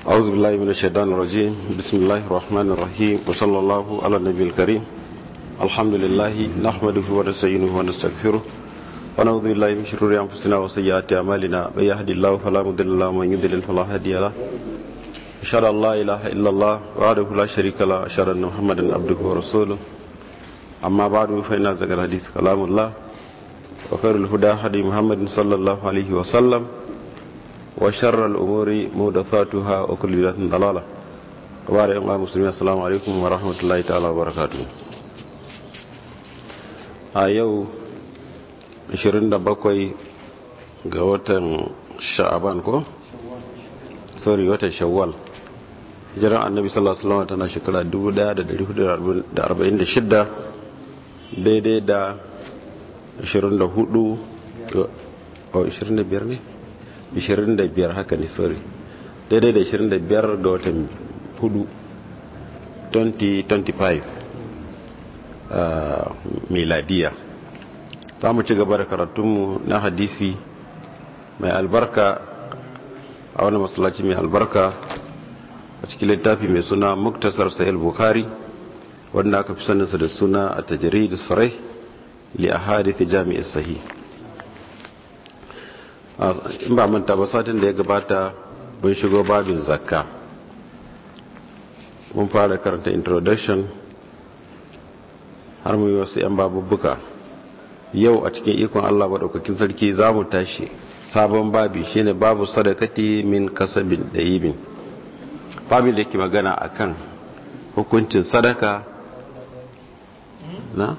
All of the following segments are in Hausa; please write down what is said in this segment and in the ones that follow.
أعوذ بالله من الشيطان الرجيم بسم الله الرحمن الرحيم وصلى الله على النبي الكريم الحمد لله نحمده ونستعينه ونستغفره ونعوذ بالله من شرور أنفسنا وسيئات أعمالنا من يهد الله فلا مضل له ومن يضلل فلا هادي له أشهد أن لا إله إلا الله وحده لا شريك له أشهد أن محمدا عبده ورسوله أما بعد فإن أصدق الحديث كلام الله وخير الهدى هدي محمد صلى الله عليه وسلم وشر الأمور محدثاتها وكل بدعة ضلالة وبارك الله مسلمين السلام عليكم ورحمة الله تعالى وبركاته a yau 27 ga watan sha'aban ko? sorry watan shawwal hijiran annabi sallallahu alaihi wasallam tana shekara 1446 daidai da 24 25 ne 25 haka ne sorry daidai da 25 ga watan 4 2025 miladiya za mu ci gaba da karatunmu na hadisi mai albarka a wani masallaci mai albarka a cikin littafi mai suna muktasar sahil bukhari wanda aka fi saninsa da suna a tajiri da sarai li a hadithi jami'ar sahi in ba manta ba satin da ya gabata mun shigo babin zakka mun fara karanta introduction har mu yi wasu 'yan babubbuka yau a cikin ikon allah maɗaukakin sarki za mu tashi sabon babi shine babu sadakati min kasabin da yibin babin da yake magana akan hukuncin sadaka na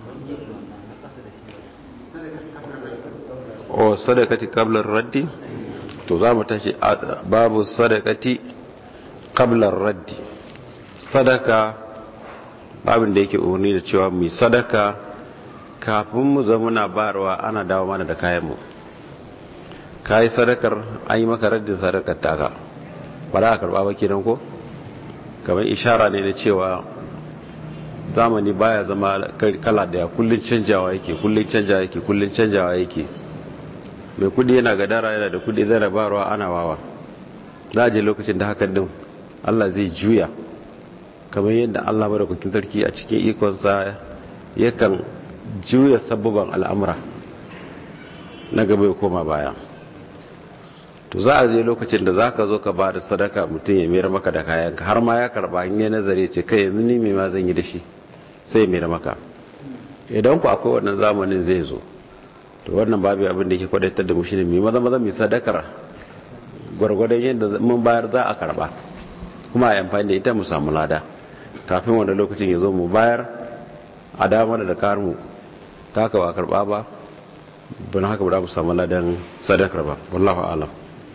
o sadakati kablar raddi to za mu tashi babu sadakati kablar raddi sadaka babin da yake umarni da cewa mai sadaka kafin mu zama na barwa ana dawo mana da kayanmu ka yi sadakar an yi maka raddin sadakar taka ba za a karba ba kenan ko kamar ishara ne na cewa zamani baya zama kala daya kullun canjawa yake kullun canjawa yake kullun canjawa yake mai kudi yana gadara yana da kudi zai rabarwa ana wawa za a je lokacin da hakan din Allah zai juya kamar yadda Allah madaukakin sarki a cikin ikonsa yakan juya sabubban al'amura na gaba ya koma baya to za a je lokacin da za ka zo ka ba da sadaka mutum ya mayar maka da kayanka har ma ya karba in yi nazari ce kai yanzu ni mai ma zan yi da shi sai ya mayar maka idan ku akwai wannan zamanin zai zo to wannan babu abin da ke kwadatar da mu shine mai maza maza mai sadakar gwargwadon yadda mun bayar za a karba kuma a amfani da ita mu samu lada kafin wanda lokacin ya zo mu bayar a damar da karmu ta haka ba karba ba don haka ba mu samu ladan sadakar ba wallahu alam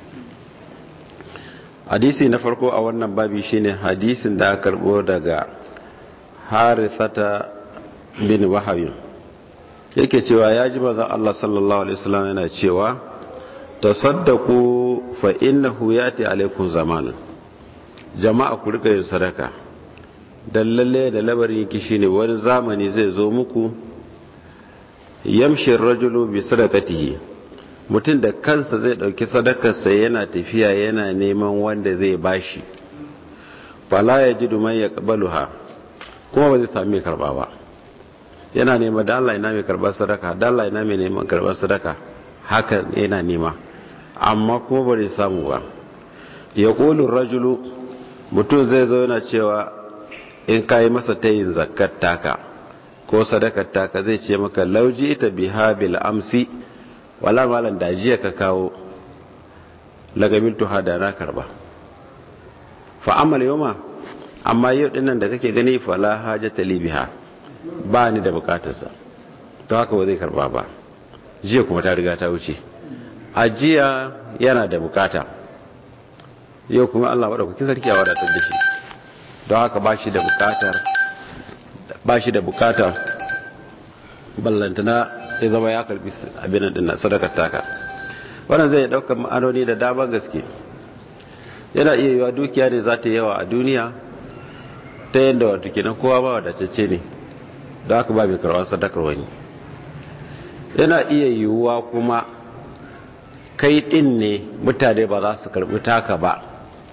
hadisi na farko a wannan babi shine hadisin da aka karbo daga harithata bin wahabin yake cewa ya ji mazan Allah sallallahu alaihi wasallam yana cewa tasaddaku fa innahu yati alaikum zamanin jama'a ku rika yin sadaka dan lalle da labarin yake shine wani zamani zai zo muku yamshi rajulu bi sadaqatihi mutum da kansa zai dauki sadakarsa yana tafiya yana neman wanda zai bashi fala yajidu man yaqbaluha kuma ba zai sami karba ba yana nema da Allah ina mai karbar sadaka da Allah ina mai neman karbar sadaka haka yana nema amma kuma ba zai samu ba yaqulu rajulu mutum zai zo yana cewa in kai masa tayin zakat taka ko sadakar taka zai ce maka lauji ita biha bil amsi wala malan da jiya ka kawo lagabil tuha da na karba fa amal yoma amma yau dinnan da kake gani fa la hajata li biha ba ni da bukatarsa to haka ba zai karba ba jiya kuma ta riga ta wuce a jiya yana da bukata yau kuma Allah madaukakin sarki ya wadatar da shi don haka ba shi da bukatar ba shi da bukata ballantana ya zama ya karbi abin din na sadakar taka wannan zai daukar ma'anoni da damar gaske yana iya yiwa dukiya ne za ta yawa a duniya ta yadda wato kenan kowa ba wadatacce ne da haka ba mai karɓar sadakar wani yana iya yiwuwa kuma kai ɗin ne mutane ba za su karɓi taka ba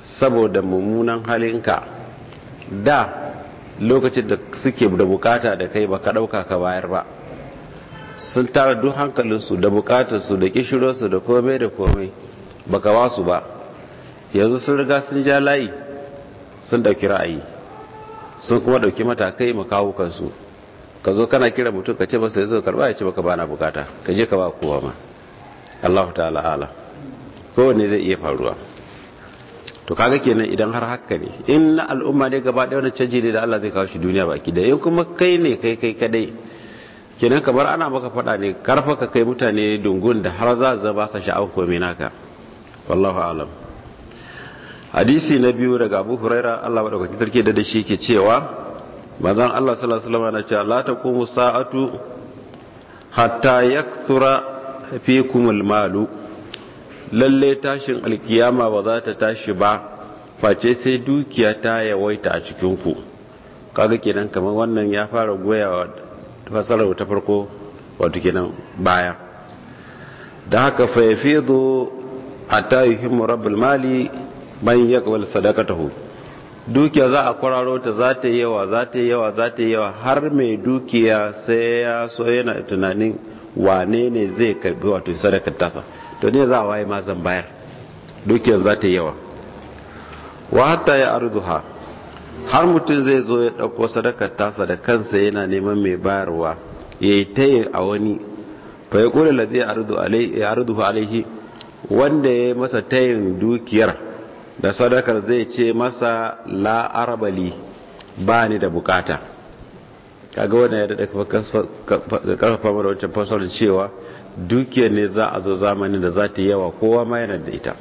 saboda mummunan halinka da lokacin da suke da bukata da kai baka dauka ka bayar ba sun tara duk hankalinsu da bukatarsu da kishirarsu da komai da komai baka ba su ba yanzu sun riga sun ja layi sun dauki ra'ayi sun kuma dauki matakai makawukansu ka zo kana kira mutum ka ce masa ya zo karba ya ce baka bana bukata ka je ka ba kowa ma Allah ta'ala ala kowanne zai iya faruwa to kaga kenan idan har haka ne in na al'umma ne gaba ɗaya wani canji ne da Allah zai kawo shi duniya baki da in kuma kai ne kai kai kadai kenan kamar ana maka faɗa ne karfa ka kai mutane dungun da har za za ba sa sha'awar komai naka wallahu alam hadisi na biyu daga Abu Huraira Allah madaukakin sarki da shi ke cewa manzon Allah sallallahu alaihi wasallam na cewa la taqumu sa'atu hatta yakthura fikumul malu lalle tashin alkiyama ba za ta tashi ba face sai dukiya ta yawaita a cikinku kaga kenan kamar wannan ya fara goyawa fasarar ta farko wato kenan baya da haka fa yafidu hatta yuhimmu rabbul mali man yaqbal sadaqatahu dukiya za a kwararo ta za ta yawa za ta yawa za ta yawa har mai dukiya sai ya so yana tunanin wane ne zai karbi wato sadakar tasa to ne za a waye ma zan bayar dukiyar za ta yawa wa hatta ya arduha har mutum zai zo ya dauko sadakar tasa da kansa yana neman mai bayarwa ya yi tayi a wani fa ya kula la zai arduhu alaihi wanda ya yi masa tayin dukiyar da sadakar zai ce masa la arabali ba ni da bukata kaga wannan ya daɗa karfafa mana wancan fasarar cewa dukiyar ne za a zo zamanin da za ta yawa kowa ma yana da ita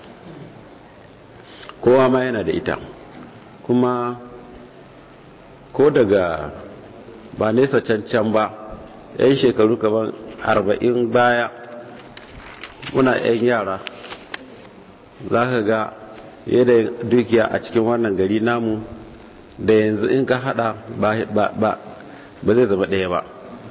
kowa ma yana da ita kuma ko daga ba nesa cancan ba yan shekaru kaman arba'in baya muna yan yara za ka ga yadda dukiya a cikin wannan gari namu da yanzu in ka hada ba ba zai zama ɗaya ba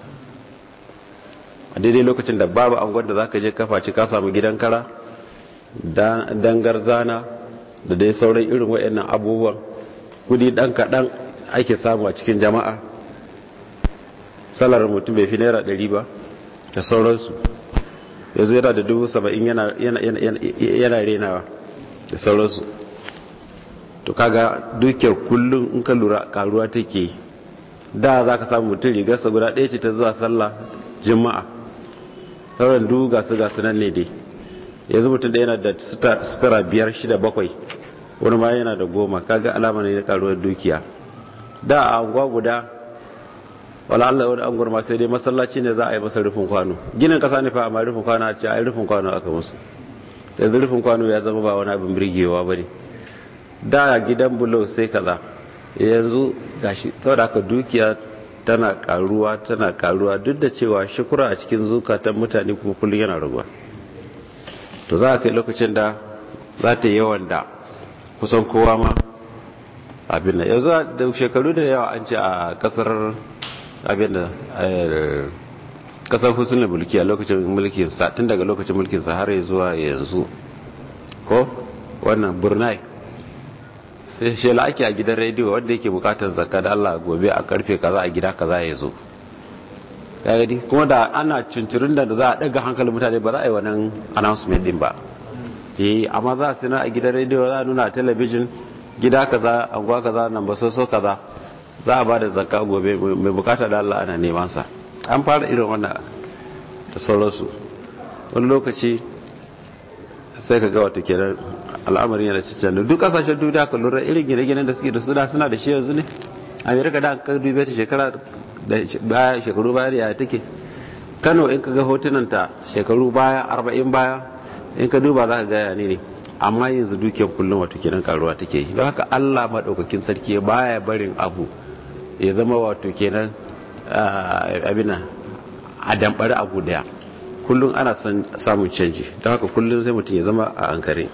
a daidai lokacin da babu angon da za ka je kafaci ka samu gidan kara dangar zana da dai sauran irin waɗannan abubuwan kudi ɗan kaɗan ake samu a cikin jama'a salar mutum bai fi naira ɗari ba da sauransu yanzu yana da dubu saba'in yana renawa da sauransu to kaga dukiyar kullum in ka lura karuwa take da za ka samu mutum rigarsa guda ɗaya ce ta zuwa sallah jima'a sauran duk gasu gasu nan ne dai yanzu mutum ɗaya yana da sutura biyar shida bakwai wani ma yana da goma kaga alama ne na karuwar dukiya da a anguwa guda wala Allah wani anguwar ma sai dai masallaci ne za a yi masa rufin kwano ginin kasa ne fa amma rufin kwano a ce a yi rufin kwano aka musu yanzu rufin kwano ya zama ba wani abin birgewa ba ne da gidan bulo sai kaza yanzu gashi saboda haka dukiya tana karuwa tana karuwa duk da cewa shukura a cikin zukatan mutane kuma kullum yana raguwa to za a kai lokacin da za ta yi yawan da kusan kowa ma abin da yanzu da shekaru da yawa an ce a kasar abin da kasar hussein mulki a lokacin mulkin sa tun daga lokacin mulkin sa har zuwa yanzu ko wannan burnai sai shela ake a gidan rediyo wanda yake bukatar zakka da Allah gobe a karfe kaza a gida kaza ya zo gadi kuma da ana cincirin da za a daga hankalin mutane ba za a yi wannan announcement din ba eh amma za a sina a gidan rediyo za a nuna a talabijin gida kaza anguwa kaza nan ba soso kaza za a ba da zakka gobe mai bukata da Allah ana neman sa an fara irin wannan da sauransu wani lokaci sai ka ga wata kenan al'amarin yana cikin da duk kasashen duniya ka lura irin gine-ginen da suke da suna suna da shi yanzu ne amerika da ka dube ta shekara da baya shekaru baya da yaya take kano in ka ga hotunan ta shekaru baya arba'in baya in ka duba za ka ga ne ne amma yanzu dukiyar kullum wato kenan karuwa take yi don haka allah maɗaukakin sarki baya barin abu ya zama wato kenan abina a damɓari abu daya kullum ana samun canji don haka kullum sai mutum ya zama a ankare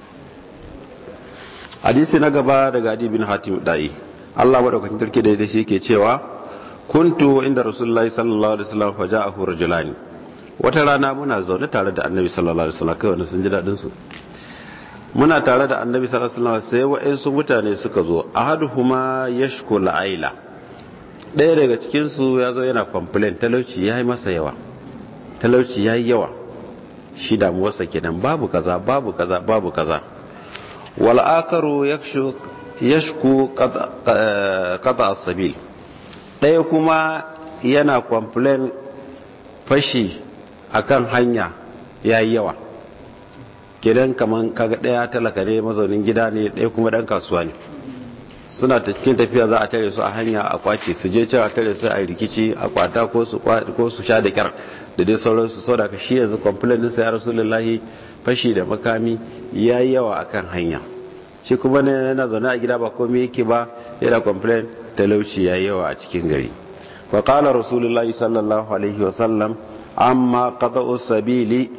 hadisi na gaba daga adi bin hatim da'i Allah madaukakin tarki da shi yake cewa kuntu inda rasulullahi sallallahu alaihi wasallam fa ja'ahu rajulani wata rana muna zaune tare da annabi sallallahu alaihi wasallam kai wanda sun ji dadin su muna tare da annabi sallallahu alaihi wasallam sai wa'ansu mutane suka zo ahaduhuma yashku la'aila ɗaya daga cikin su ya zo yana complain talauci yayi masa yawa talauci yayi yawa shi damuwarsa kenan babu kaza babu kaza babu kaza wal akaru yakshu yashku qata as-sabil ɗaya kuma yana complain fashi akan hanya yayi yawa kidan kaman kaga daya talaka ne mazaunin gida ne daya kuma dan kasuwa ne suna cikin tafiya za a tare su a hanya a kwace su je cewa tare su a rikici a kwata ko su ko su sha da kyar da dai sauransu sau da ka shi yanzu complain sa ya rasulullahi fashi da makami yayi yawa akan hanya shi kuma ne yana zaune a gida ba komai yake ba yana complain talauci yayi yawa a cikin gari wa qala rasulullahi sallallahu alaihi wa sallam amma qata'u sabili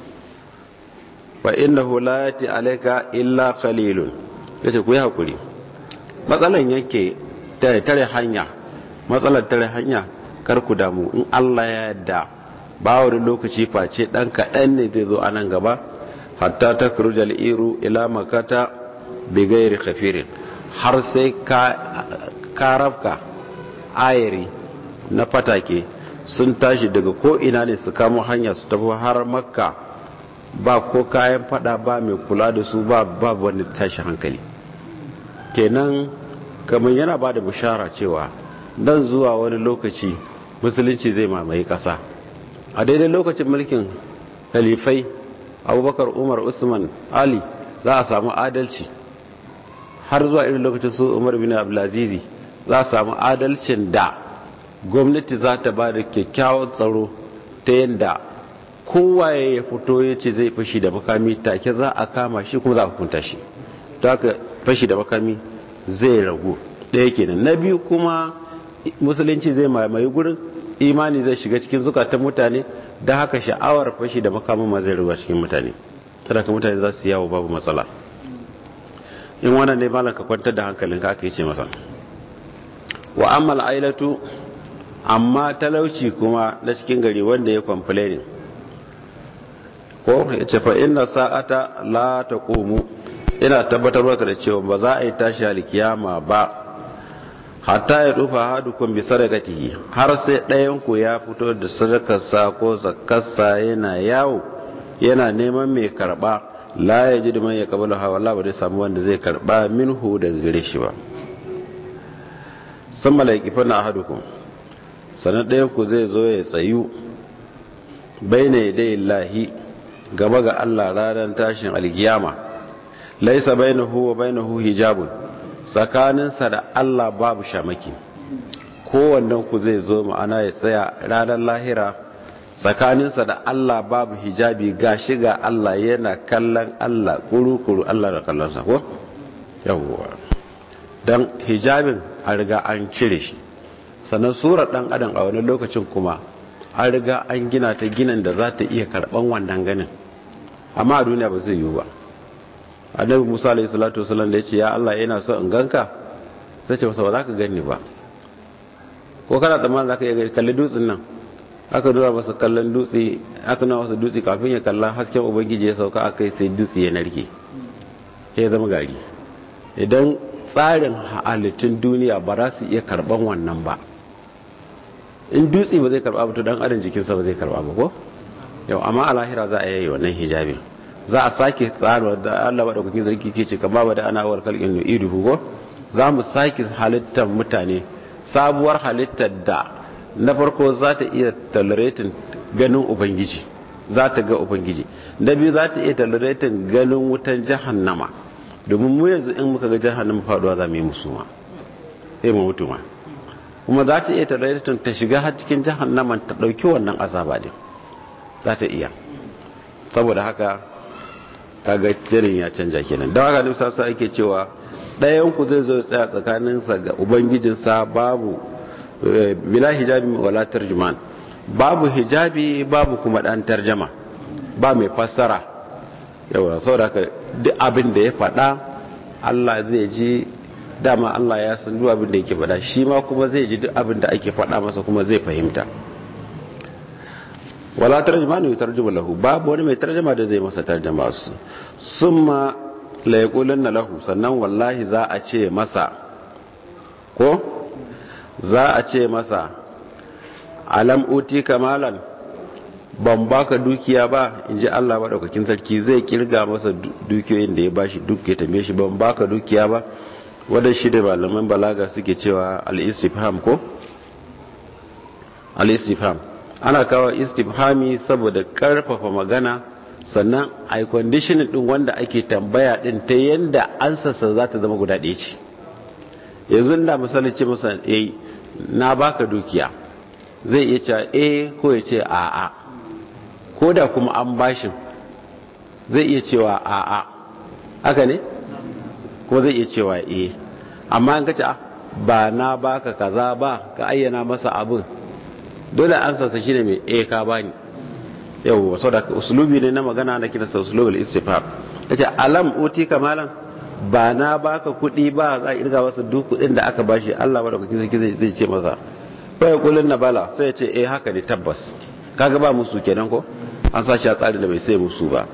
fa innahu la yati alayka illa qalilun yace ku yi hakuri matsalan yake tare tare hanya matsalar tare hanya kar ku damu in Allah ya yarda ba wani lokaci face dan kaɗan ne zai zo a nan gaba hatta takruja al-iru ila makata bi ghairi khafirin har sai ka karafka ayari na fatake sun tashi daga ko ina ne su kamo hanya su tafi har makka ba ko kayan fada ba mai kula da su ba babu wani tashi hankali kenan kamar yana ba da bishara cewa dan zuwa wani lokaci musulunci zai mamaye kasa a daidai lokacin mulkin kalifai abubakar umar usman ali za a samu adalci har zuwa irin lokacin su umar bin abdulazizi za a samu adalcin da gwamnati za ta ba da kyakkyawan tsaro ta yadda kowaye ya fito ya ce zai fashi da makami take za a kama shi kuma za a hukunta shi ta haka fashi da makami zai ragu ɗaya kenan na biyu kuma musulunci zai mamaye gurin imani zai shiga cikin zukatan mutane da haka sha'awar fashi da makamin ma zai ragu cikin mutane kada ka mutane za su yawo babu matsala in wannan ne malam ka kwantar da hankalinka aka yi ce masa wa ammal ailatu amma talauci kuma na cikin gari wanda ya complaining ko ya ce fa inna sa'ata la taqumu ina tabbatar maka da cewa ba za a yi tashi alkiyama ba hatta ya dufa hadukum bi sadaqatihi har sai ɗayan ku ya fito da sadakarsa ko zakarsa yana yawo yana neman mai karba la ya ji man ya kabala hawa la ba zai samu wanda zai karba minhu daga gare shi ba sun malaiki fana ahadukum sanar ɗayan ku zai zo ya tsayu bai ne dai lahi gaba ga Allah ranar tashin alkiyama laisa bainahu wa bainahu hijabun tsakaninsa da Allah babu shamaki kowannen ku zai zo ma'ana ya tsaya ranar lahira tsakaninsa da Allah babu hijabi ga shiga Allah yana kallon Allah kuru-kuru Allah da kallonsa ko? yawwa don hijabin a riga an cire shi sannan surar dan adam a wani lokacin kuma an riga an gina ta ginin da za ta iya karban wannan ganin amma a duniya ba zai yiwu ba annabi musa alayhi salatu wasallam da ya ce ya Allah yana so in ganka sai ce masa ba za ka gani ba ko kana tsammanin za ka iya kalli dutsen nan aka nuna masa kallon dutse aka nuna masa dutse kafin ya kalla hasken ubangiji ya sauka aka yi sai dutse ya narke ya zama gari idan tsarin halittun duniya ba za su iya karban wannan ba in dutse ba zai karba ba to dan adam jikinsa ba zai karba ba ko yau amma a lahira za a yi wannan hijabin za a sake tsara da Allah madaukakin sarki ke ce kama da ana war kalkin idu ko za mu sake halittar mutane sabuwar halittar da na farko za ta iya tolerating ganin ubangiji za ta ga ubangiji na biyu za ta iya tolerating ganin wutan jahannama domin mu yanzu in muka ga jahannama faduwa za mu yi musuma sai mu mutu ma kuma za ta iya tolerating ta shiga har cikin jahannama ta dauki wannan azaba din za ta iya saboda haka kaga jirin ya canja kenan don haka nufsa sa ake cewa ɗayan ku zai zo tsaya tsakaninsa ga ubangijinsa babu bila hijabi wala tarjuman babu hijabi babu kuma dan tarjama ba mai fassara yawa saboda ka duk abin da ya faɗa Allah zai ji dama Allah ya san duk abin da yake faɗa shi ma kuma zai ji duk abin da ake faɗa masa kuma zai fahimta wala tarjuma ne tarjuma lahu babu wani mai tarjuma da zai masa tarjuma su summa la yaqulanna lahu sannan wallahi za a ce masa ko za a ce masa alam uti kamalan ban baka dukiya ba in ji Allah maɗaukakin sarki zai kirga masa dukiyoyin da ya bashi duk ya tambaye shi ban baka dukiya ba wadda shi da malaman balaga suke cewa al-istifham ko al-istifham ana kawo istifhami saboda karfafa magana sannan a condition din wanda ake tambaya din ta yanda ansarsa za ta zama guda ɗaya ce yanzu da misali ce masa eh na baka dukiya zai iya cewa eh ko ya ce a'a ko da kuma an bashin zai iya cewa a'a haka ne ko zai iya cewa eh amma an kace ba na baka kaza ba ka ayyana masa abin dole an sasa shine mai eh ka bani yau saboda uslubi ne na magana na kira sa uslubul istifham kace alam uti kamalan ba na baka kuɗi ba za a irga masa duk kuɗin da aka bashi Allah madaukakin sarki zai ce masa fa yaqulun na bala sai ya ce eh haka ne tabbas kaga ba musu kenan ko an sashi a tsari da bai sai musu ba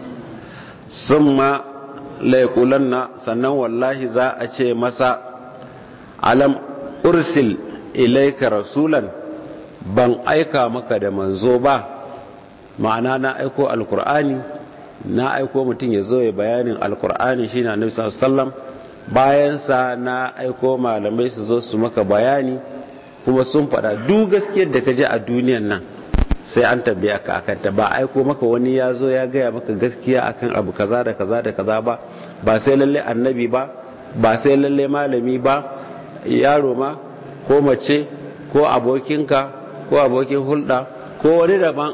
sun ma laikulan na sannan wallahi za a ce masa alam ursil ilaika rasulan ban aika maka da manzo ba ma'ana na aiko alkur'ani na aiko mutum ya zo ya bayanin alkur'ani shi na nufi sallam bayansa na aiko malamai su zo su maka bayani kuma sun faɗa duk gaskiyar da ka je a duniyan nan sai an tambaya ka akan ta ba aiko maka wani ya zo ya gaya maka gaskiya akan abu kaza da kaza da kaza ba ba sai lalle annabi ba ba sai lalle malami ba yaro ma ko mace ko abokinka ko abokin hulɗa ko wani daban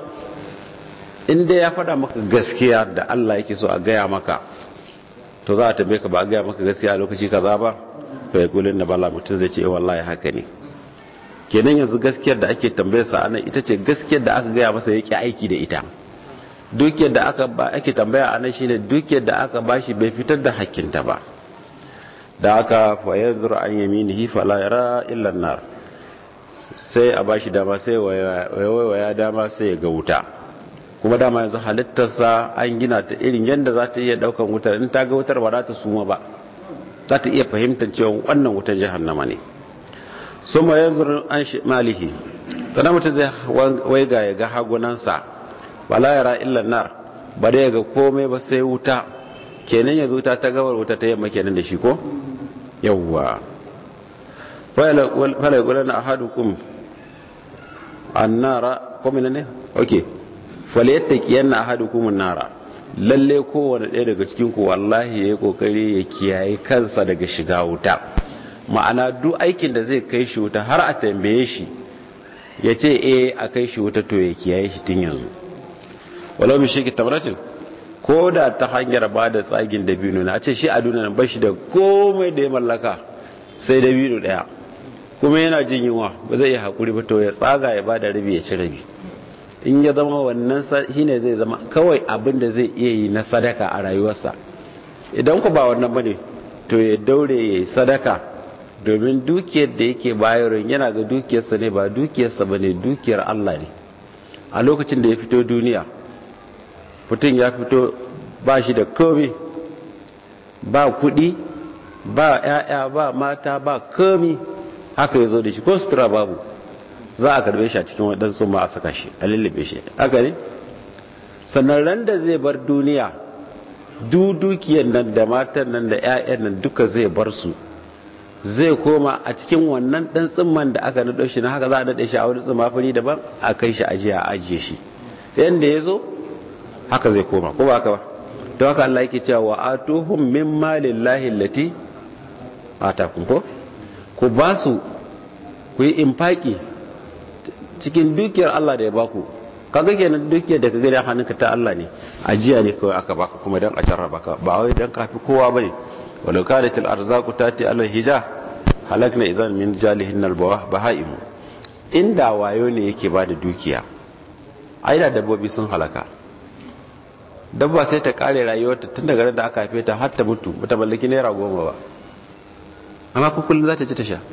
inda ya faɗa maka gaskiya da Allah yake so a gaya maka to za a tambaye ka ba a gaya maka gaskiya a lokaci kaza ba to ya kulin da bala mutum zai ce wallahi haka ne kenan yanzu gaskiyar da ake tambayarsa anan ita ce gaskiyar da aka gaya masa yake aiki da ita dukiyar da aka ba ake tambaya anan shine dukiyar da aka bashi bai fitar da hakkinta ba da aka fa yanzur an yaminihi fala yara illa nar sai a bashi dama sai waya dama sai ya ga wuta kuma dama yanzu halittarsa an gina ta irin yadda za ta iya daukan wutar in ta ga wutar ba za ta suma ba za ta iya fahimtar cewa wannan wutar jahannama ne sun ma yanzu an shi malihi sannan mutum zai waiga ya ga hagunansa ba la yara illa nar ba da ya ga komai ba sai wuta kenan yanzu wuta ta gawar wuta ta yamma kenan da shi ko yawwa fala yaqulana ahadukum annara ko menene okay falyattaqiyanna ahadukum annara lalle kowane ɗaya daga cikin ku wallahi yayi kokari ya kiyaye kansa daga shiga wuta ma'ana duk aikin da zai kai shi wuta har a tambaye shi ya ce eh a kai shi wuta to ya kiyaye shi tun yanzu walau bi shiki tamratin ko da ta hanyar ba da tsagin dabino na ce shi a duniya ba shi da komai da ya mallaka sai dabino daya kuma yana jin yunwa ba zai yi hakuri ba to ya tsaga ya ba da rabi ya ci rabi in ya zama wannan shine zai zama kawai abin da zai iya yi na sadaka a rayuwarsa idan ku ba wannan bane to ya daure ya yi sadaka domin dukiyar da yake bayarwa yana ga dukiyarsa ne ba dukiyarsa ba ne dukiyar Allah ne a lokacin da ya fito duniya mutum ya fito ba shi da komi ba kudi ba ya'ya ba mata ba komi haka ya zo da shi ko sutura babu za a karbe shi a cikin waɗansu ma a saka shi a lullube shi haka ne sannan ran da zai bar duniya dukiyar nan da matan nan da 'ya'yan nan duka zai bar su zai koma a cikin wannan dan tsimman da aka nado shi na haka za a nade shi a wani tsimma fari daban a kai shi ajiye a ajiye shi yanda ya zo haka zai koma ko ba haka ba don haka Allah yake cewa wa atuhum min malillahi allati atakum ko ku ba su ku yi infaki cikin dukiyar Allah da ya baku kaga kenan dukiyar da ka gani hannunka ta Allah ne ajiya ne kawai aka baka kuma dan a jarraba ka ba wai dan kafi kowa bane walau kanat al-arzaqu tati ala al-hija halakna idan min jalihin al-bawah bahaim inda wayo ne yake bada dukiya ai da dabbobi sun halaka dabba sai ta kare rayuwarta tun daga da aka haife ta har ta mutu bata mallaki naira goma ba amma ko kullun za ta ci ta sha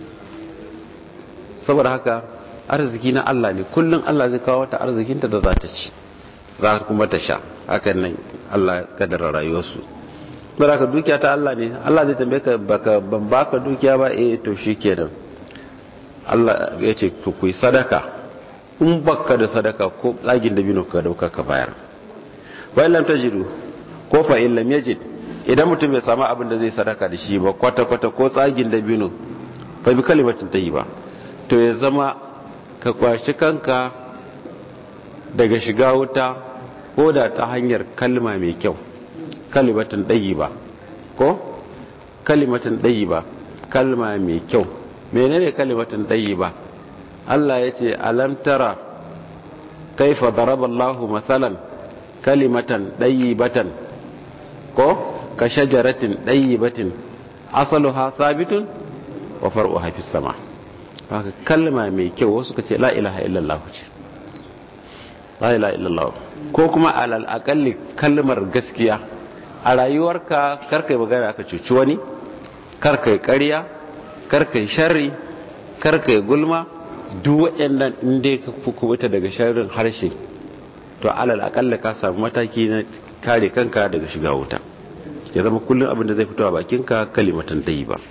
saboda haka arziki na Allah ne kullun Allah zai kawo ta arzikinta da za ta ci za kuma ta sha hakan nan Allah ya kaddara rayuwarsu ka dukiya ta Allah ne Allah zai tambaye ka baka ban baka dukiya ba eh to shikenan Allah ya ce ku yi sadaka in baka da sadaka ko tsagin dabino ka dauka ka bayar wa lam tajidu ko fa in lam yajid idan mutum bai samu abin da zai sadaka da shi ba kwata kwata ko tsagin dabino fa bi kalimatin tayyiba to ya zama ka kwashi kanka daga shiga wuta ko da ta hanyar kalma mai kyau kalimatin tayyiba ko kalimatin tayyiba kalma mai kyau menene kalimatin tayyiba Allah ya ce alam tara kaifa daraballahu masalan kalimatan dayyibatan ko ka shajaratin dayyibatin asaluha thabitun wa far'uha fis sama haka kalma mai kyau wasu ka ce la ilaha illallah ce la ilaha illallah ko kuma alal aqalli kalmar gaskiya a rayuwarka karkai magana ka cuci wani karkai ƙarya karkai sharri karkai gulma duk waɗannan inda ka kubuta daga sharrin harshe to alal akalla ka samu mataki na kare kanka daga shiga wuta ya zama kullum abin da zai fito a bakinka kalimatan dai ba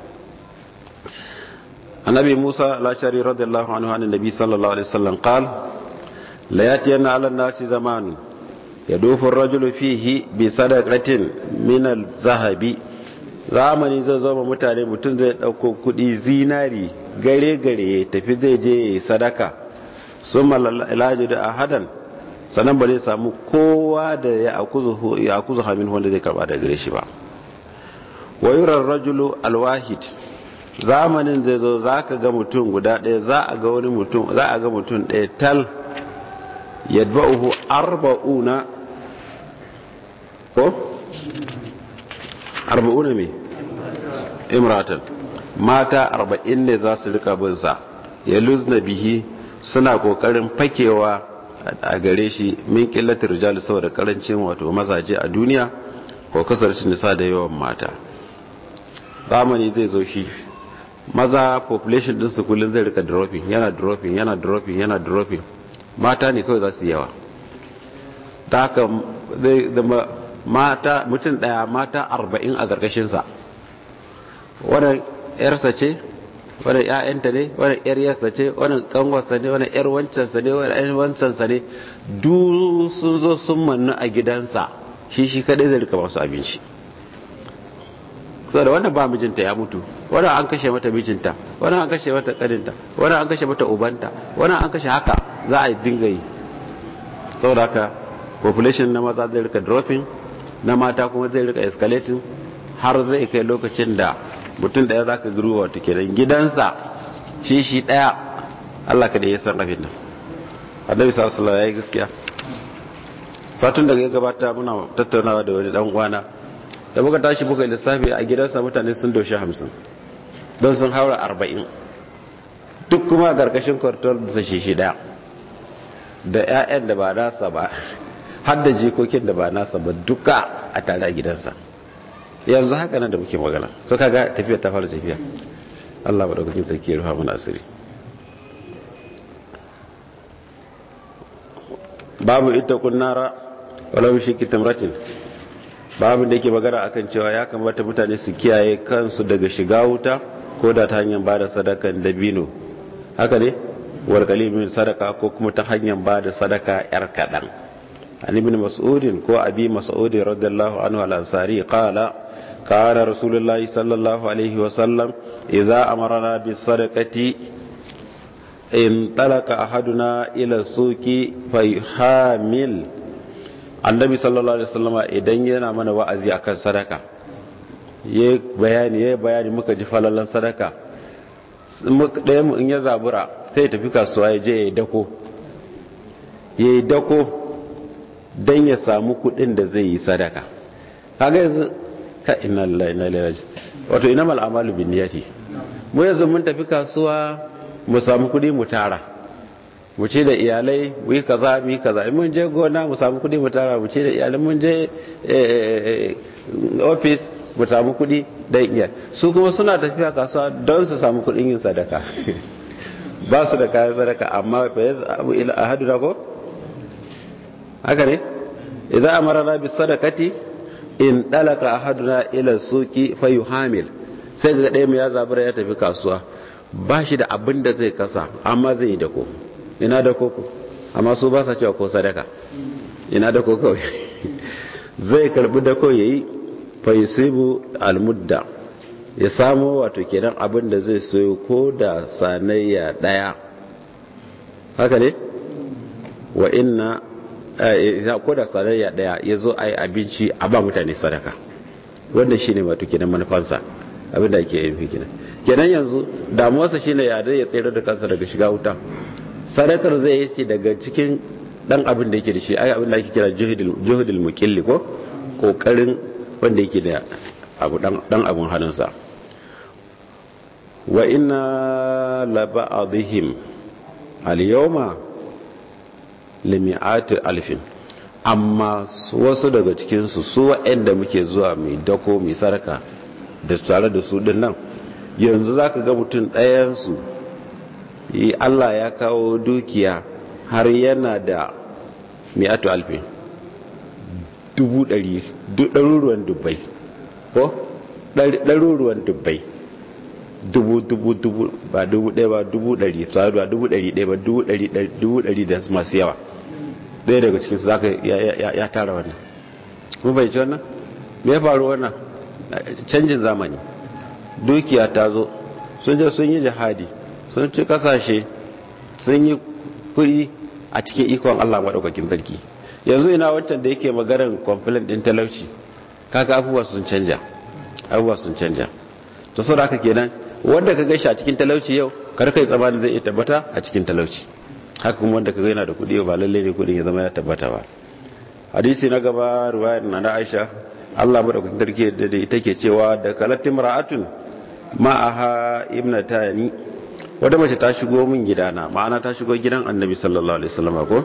annabi musa al-ashari radiyallahu anhu an nabi sallallahu alaihi wasallam qal la yatiyanna ala nasi zaman yadufu ar-rajulu fihi bi sadaqatin min al-zahabi zamani zai zama mutane mutum zai dauko kudi zinari gare gare ya tafi zai je sadaka summa ilaji da ahadan sannan ba zai samu kowa da ya akuzu hamin wanda zai karba da gare shi ba wayurar rajulu alwahid zamanin zai zo za ka ga mutum guda ɗaya za a ga wani mutum za a ga mutum ɗaya tal yadba'uhu arba'una ko arba'una me imratan mata arba'in ne za su rika bin sa ya luzna bihi suna kokarin fakewa a gare shi min killatar rijal saboda karancin wato mazaje a duniya ko kasarcin nisa da yawan mata zamani zai zo shi maza population din su kullun zai rika dropping yana dropping yana dropping yana dropping mata ne kawai za su yawa ta haka zai zama mata mutum daya mata arba'in a karkashin sa wannan yarsa ce wani ‘ya'yanta ne wani ‘yar yasa ce wani kanwarsa ne wani ‘yar wancansa ne wani ‘yan wancansa ne duk sun zo sun mannu a gidansa shi shi kadai zai rika masu abinci da wannan ba mijinta ya mutu wannan an kashe mata mijinta wannan an kashe mata kadinta wannan an kashe mata ubanta wannan an kashe haka za a dinga yi saboda haka population na maza zai rika dropping na mata kuma zai rika escalating har zai kai lokacin da mutum daya za ka guru wata kenan gidansa shi shi daya Allah ka da ya san abin nan annabi sallallahu alaihi ya yi gaskiya satun daga ya gabata muna tattaunawa da wani dan uwana da muka tashi muka lissafi a gidansa mutane sun doshi hamsin don sun haura arba'in duk kuma a ƙarƙashin kwartar da shi shi daya da 'ya'yan da ba nasa ba har da jikokin da ba nasa ba duka a tare a gidansa yanzu haka nan da muke magana so kaga tafiya ta fara tafiya Allah ba daukakin sarki ya rufa mana asiri babu ita kunnara walau shi kitamratin babu da yake magana akan cewa ya kamata mutane su kiyaye kansu daga shiga wuta ko da ta hanyar bada sadakan dabino haka ne wal qalimin sadaka ko kuma ta hanyar bada sadaka yar kadan an ibn mas'udin ko abi mas'udin radiyallahu anhu al-ansari qala كان رسول الله صلى الله عليه وسلم إذا أمرنا بالصدقة انطلق أحدنا إلى السوق فيحامل النبي صلى الله عليه وسلم idan yana mana wa'azi akan sadaka yayi bayani yayi bayani muka ji falalan sadaka ɗaya mu in ya zabura sai tafi kasuwa ya je yayi dako yayi dako dan ya samu kuɗin da zai yi sadaka kaga yanzu ka inna lillahi inna ilaihi raji wato inamal a'malu binniyati mu yanzu mun tafi kasuwa mu samu kudi mu tara mu ce da iyalai mu yi kaza mu yi kaza in mun je gona mu samu kudi mu tara mu ce da iyalai mun je office mu samu kudi da iya su kuma suna tafiya kasuwa don su samu kudin yin sadaka ba su da kayan sadaka amma fa yazabu ila ahaduna ko haka ne idza amara bis sadaqati in dalaka ahaduna ila suki fayuhamil sai ga ɗaya ya zabura ya tafi kasuwa ba shi da abin da zai kasa amma zai yi dako ina dako ku amma su ba sa cewa ko sadaka ina dako kawai zai karbi dako yayi faisibu almudda ya samu wato kenan abin da zai soyo ko da sanayya daya haka ne wa inna ko da sanayya daya ya zo a yi abinci a ba mutane sadaka wannan shine wato kenan manufansa abin da ake yi kenan kenan yanzu damuwarsa shine ya zai ya tsere da kansa daga shiga wuta sadakar zai yi ce daga cikin dan abin da yake da shi ai abin da ake kira juhudul muqilli ko kokarin wanda yake da abu dan abun hannunsa wa inna la ba'dihim al-yawma limi'ati alfin amma wasu daga cikin su su waɗanda muke zuwa mai dako mai sarka da tare da su din nan yanzu zaka ga mutum ɗayan su yi Allah ya kawo dukiya har yana da mi'atu alfin dubu ɗari ɗaruruwan dubbai ko ɗaruruwan dubbai dubu dubu dubu ba dubu ɗaya ba dubu ɗari tsari ba dubu ɗari ɗaya ba dubu ɗari da masu yawa ɗaya daga cikinsu za ka ya tara wannan mun bai ci wannan me ya faru wannan canjin zamani dukiya ta zo sun je sun yi jihadi sun ci kasashe sun yi kuɗi a cikin ikon allah maɗaukakin sarki yanzu ina wancan da yake maganar complaint din talauci kaga abubuwa sun canja abubuwa sun canja to saboda haka kenan wanda ka gaishe a cikin talauci yau kar kai tsammanin zai iya tabbata a cikin talauci haka kuma wanda ka ga yana da kuɗi ba lalle ne kuɗin ya zama ya tabbata ba hadisi na gaba riwayar na na Aisha Allah madaukakin sarki da ita ke cewa da kalatin ra'atun ma'aha ibnatani wata mace ta shigo min gidana ma'ana ta shigo gidan annabi sallallahu alaihi wasallam ko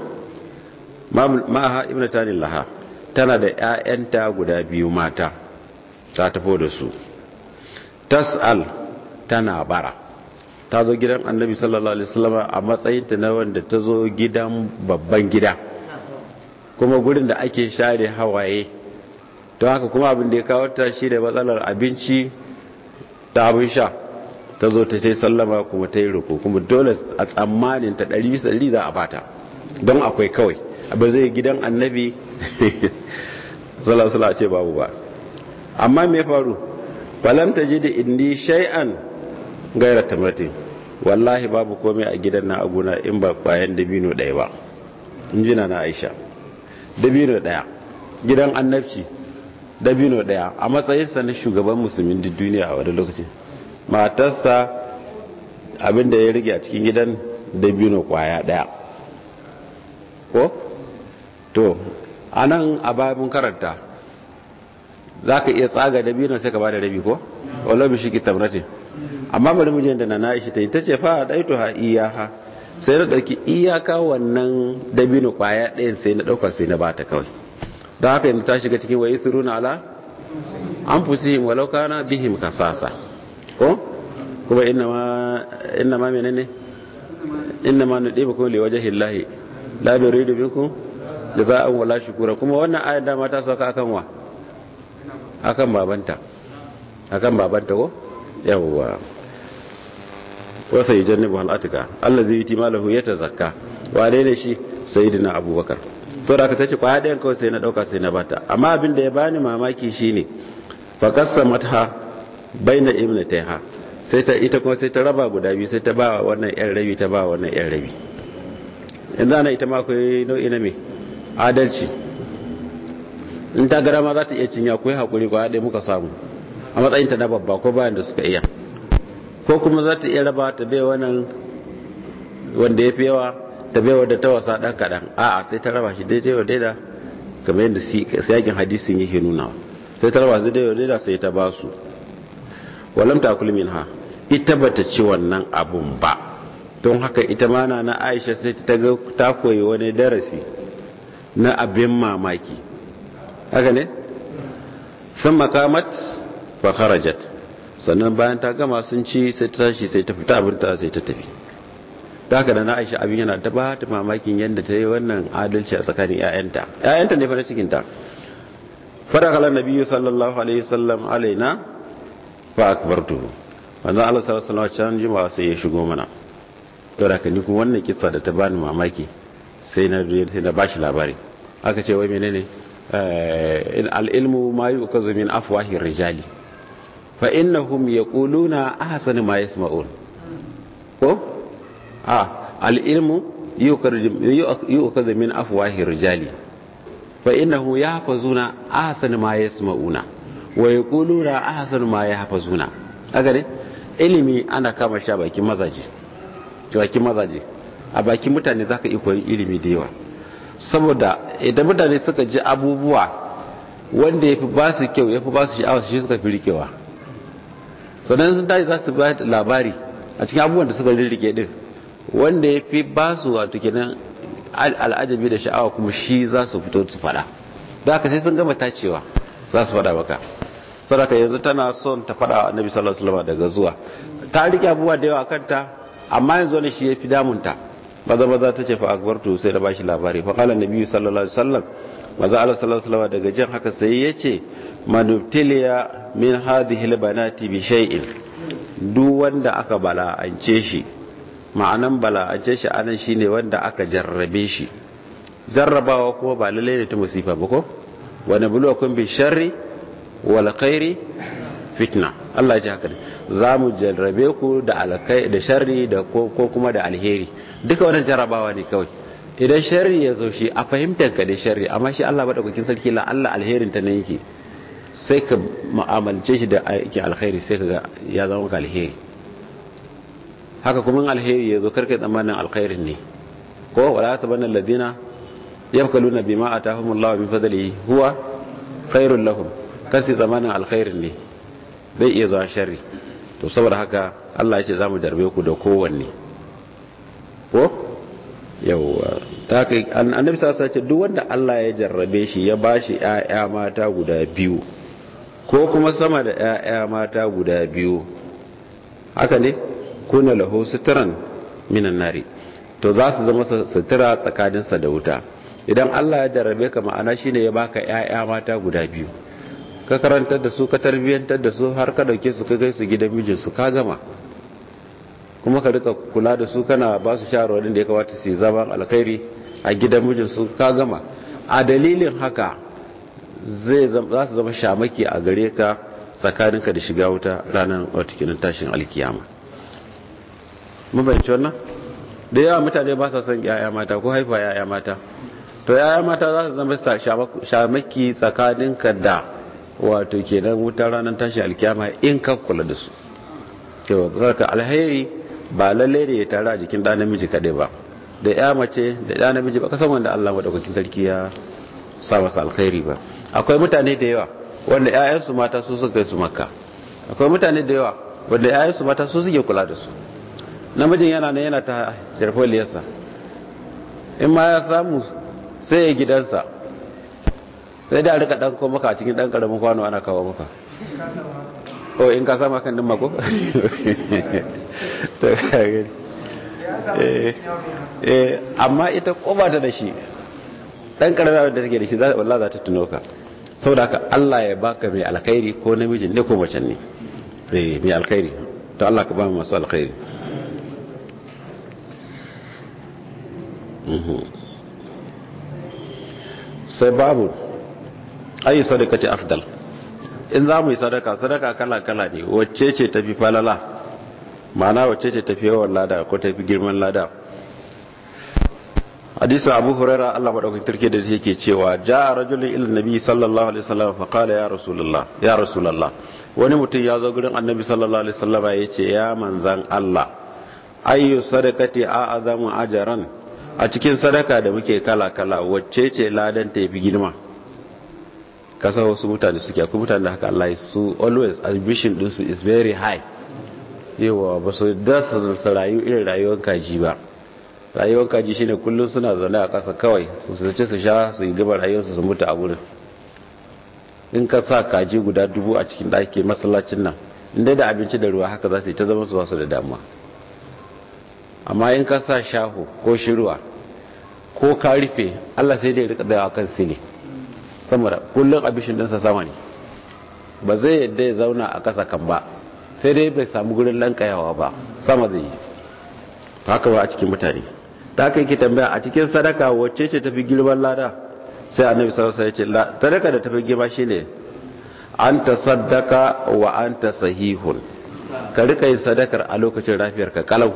ma'aha ibnatani laha tana da ƴaƴanta guda biyu mata ta tafo da su tas'al tana bara ta zo gidan annabi sallallahu alaihi wasallam a matsayin ta na wanda ta zo gidan babban gida kuma gurin da ake share hawaye don haka kuma abin da ya kawo ta shi da matsalar abinci da abin sha ta zo ta ce sallama kuma ta yi roƙo kuma dole a tsammanin ta ɗari bisa ɗari za a bata don akwai kawai ba zai gidan annabi salasala ce babu ba amma me faru falam ta ji da indi shay'an gaira tamatin wallahi babu komai a gidan na aguna in ba kwayan dabino ɗaya ba in jina na aisha dabino ɗaya gidan annabci dabino ɗaya a matsayinsa na shugaban musulmin duk duniya a wani lokacin matarsa abinda ya rige a cikin gidan dabino kwaya ɗaya ko to a nan a bayan karanta za ka iya tsaga dabino sai ka ba da rabi ko wala bi shiki tamratin amma bari mu da na na'ishi ta yi ta ce fa daitu ha iyaha sai na dauki iyaka wannan dabino kwaya ɗayan sai na dauka sai na bata kawai don haka yanzu ta shiga cikin wayi suruna ala an fusihim walau kana bihim kasasa ko kuma inna ma inna ma menene inna ma nudibukum liwajhi llahi la nuridu minkum jaza'an wala shukura kuma wannan ayar da mata sauka akan wa akan babanta akan babanta ko yawwa wasa yujannibu hal atika allazi yuti malahu yatazakka wane ne shi sayyidina abubakar to da ka tace kwaya ɗayan kawai sai na dauka sai na bata amma abin da ya bani mamaki shine fa qasamatha baina ibnatayha sai ta ita kuma sai ta raba guda biyu sai ta ba wannan yan rabi ta ba wannan yan rabi yanzu ana ita ma akwai nau'i na me adalci in ta gara ma za ta iya cinya ko haƙuri ko haɗe muka samu a matsayinta na babba ko bayan da suka iya ko kuma za ta iya raba ta bai wannan wanda ya fi yawa ta bai wadda ta wasa ɗan kaɗan a'a sai ta raba shi daidai wa daida kamar yadda siyakin hadisin yake nuna sai ta raba su daidai wa daida sai ta ba su walam ta kulmin ha ita bata ci wannan abun ba don haka ita ma na aisha sai ta ga ta koyi wani darasi na abin mamaki haka ne sun makamat fa kharajat sannan bayan ta gama sun ci sai ta tashi sai ta fita abinta sai ta tafi ta haka da na aisha abin yana ta ba ta mamakin yadda ta yi wannan adalci a tsakanin 'ya'yanta 'ya'yanta ne fa na cikinta fadakala nabiyyu sallallahu alaihi wasallam alaina fa akbartuhu manzo Allah sallallahu alaihi wasallam can jima'a sai ya shigo mana to da kani kuma wannan kissa da ta bani mamaki sai na sai na bashi labari aka ce wai menene al ilmu ma yukazu min afwahi rijali fa innahum yaquluna ahsana ma yasma'un ko a al ilmu yukazu min afwahi rijali fa innahu yahfazuna ahsana ma yasma'una wa yaquluna ahsana ma yahfazuna kaga ne ilimi ana kama sha bakin mazaje bakin mazaje a bakin mutane zaka iya koyi ilimi da yawa saboda idan mutane suka ji abubuwa wanda yafi ba su kyau yafi ba su sha'awa shi suka fi rikewa sannan sun tashi za su ba labari a cikin abubuwan da suka rike din wanda yafi ba su wato kenan al'ajabi da sha'awa kuma shi za su fito su fada da haka sai sun gama tacewa za su fada maka sadaka yanzu tana son ta fada annabi sallallahu alaihi wasallam daga zuwa ta rike abubuwa da yawa kanta amma yanzu ne shi yafi damunta maza maza ta ce fa akbartu sai da bashi labari fa qala annabi sallallahu alaihi wasallam maza Allah sallallahu alaihi wasallam daga jin haka sai yace manubtiliya min hadhihi albanati bi shay'in duk wanda aka bala'ance shi ma'anan bala'ance shi anan shine wanda aka jarrabe shi jarrabawa kuma ba lalle ne ta musifa ba ko wa nabluwakum bi sharri wal khairi fitna Allah ya ji haka za mu jarrabe ku da alkai da sharri da ko kuma da alheri duka wannan jarrabawa ne kawai idan sharri ya zo shi a fahimtar ka da sharri amma shi Allah madaukakin sarki la Allah alherin ta ne yake sai ka mu'amalce shi da yake alkhairi sai ka ga ya zama ka alheri haka kuma alheri ya zo karka tsammanin alkhairin ne ko wala tabanna alladina yafkaluna bima atahumullahu min fadlihi huwa khairul lahum kasi zamanin alkhairin ne zai iya zuwa sharri to saboda haka Allah ya ce za mu jarbe ku da kowanne ko yawwa ta kai annabi sa ce duk wanda Allah ya jarrabe shi ya bashi ƴaƴa mata guda biyu ko kuma sama da ƴaƴa mata guda biyu haka ne kuna lahu sitran minan nari to za su zama sutura tsakaninsa da wuta idan Allah ya jarrabe ka ma'ana shine ya baka ƴaƴa mata guda biyu ka karantar da su ka tarbiyyantar da su har ka dauke su ka kai su gidan mijinsu ka gama kuma ka rika kula da su kana ba su shawarwarin da ya kamata su zama alkhairi a gidan mijinsu ka gama a dalilin haka zai za su zama shamaki a gare ka tsakaninka da shiga wuta ranar watakilin tashin alkiyama mabanci wannan da yawa mutane ba sa son yaya mata ko haifa yaya mata to yaya mata za su zama shamaki tsakaninka da wato kenan wutar ranar tashi alkiyama in ka kula da su to ka alheri ba lalle ne ya tare a jikin ɗan namiji kaɗai ba da ya mace da ɗan namiji ba kasan wanda Allah madaukakin sarki ya sa masa alkhairi ba akwai mutane da yawa wanda ƴaƴansu mata su suka kai su makka akwai mutane da yawa wanda ƴaƴansu mata su suke kula da su namijin yana nan yana ta jarfoliyarsa in ma ya samu sai ya gidansa sai da rika dan ko maka a cikin dan karamin kwano ana kawo maka o in ka sama kan din mako to kage eh eh amma ita koba ta da shi dan karamin da take da shi wallahi za ta tuno ka saboda haka Allah ya baka mai alkhairi ko namijin ne ko mace ne eh mai alkhairi to Allah ka ba mu masu alkhairi sai babu ayi sadaka ce afdal in za mu yi sadaka sadaka kala-kala ne wacce ce tafi falala ma'ana wacce ce tafi yawan lada ko tafi girman lada hadisa abu huraira allah maɗaukin turke da yake cewa ja a rajulun ilin nabi sallallahu alaihi wasallam fa kala ya rasulullah ya rasulullah wani mutum ya zo gurin annabi sallallahu alaihi wasallam ya ce ya manzan allah ayyu sadakati a azamu ajaran a cikin sadaka da muke kala-kala wacce ce ladan ta fi girma kasa wasu mutane suke akwai mutane da haka Allah su always ambition din su is very high yawa ba su da su rayu irin rayuwar kaji ba rayuwar kaji shine kullum suna zaune a ƙasa kawai su sace su sha su yi gaba rayuwarsu su mutu a gurin in ka sa kaji guda dubu a cikin ɗaki masallacin nan inda da abinci da ruwa haka za su yi ta zama su wasu da damuwa amma in ka sa shaho ko shirwa ko ka rufe Allah sai dai rika da kan sile sama da kullum abishin ɗinsa sama ne ba zai yadda ya zauna a ƙasa kan ba sai dai bai samu gurin lankayawa ba sama zai yi haka ba a cikin mutane ta kai ki tambaya a cikin sadaka wacce ce tafi girman lada sai annabi sallallahu alaihi wasallam ya ce sadaka da tafi girma shine anta saddaka wa anta sahihun ka rika yin sadakar a lokacin lafiyar ka kalau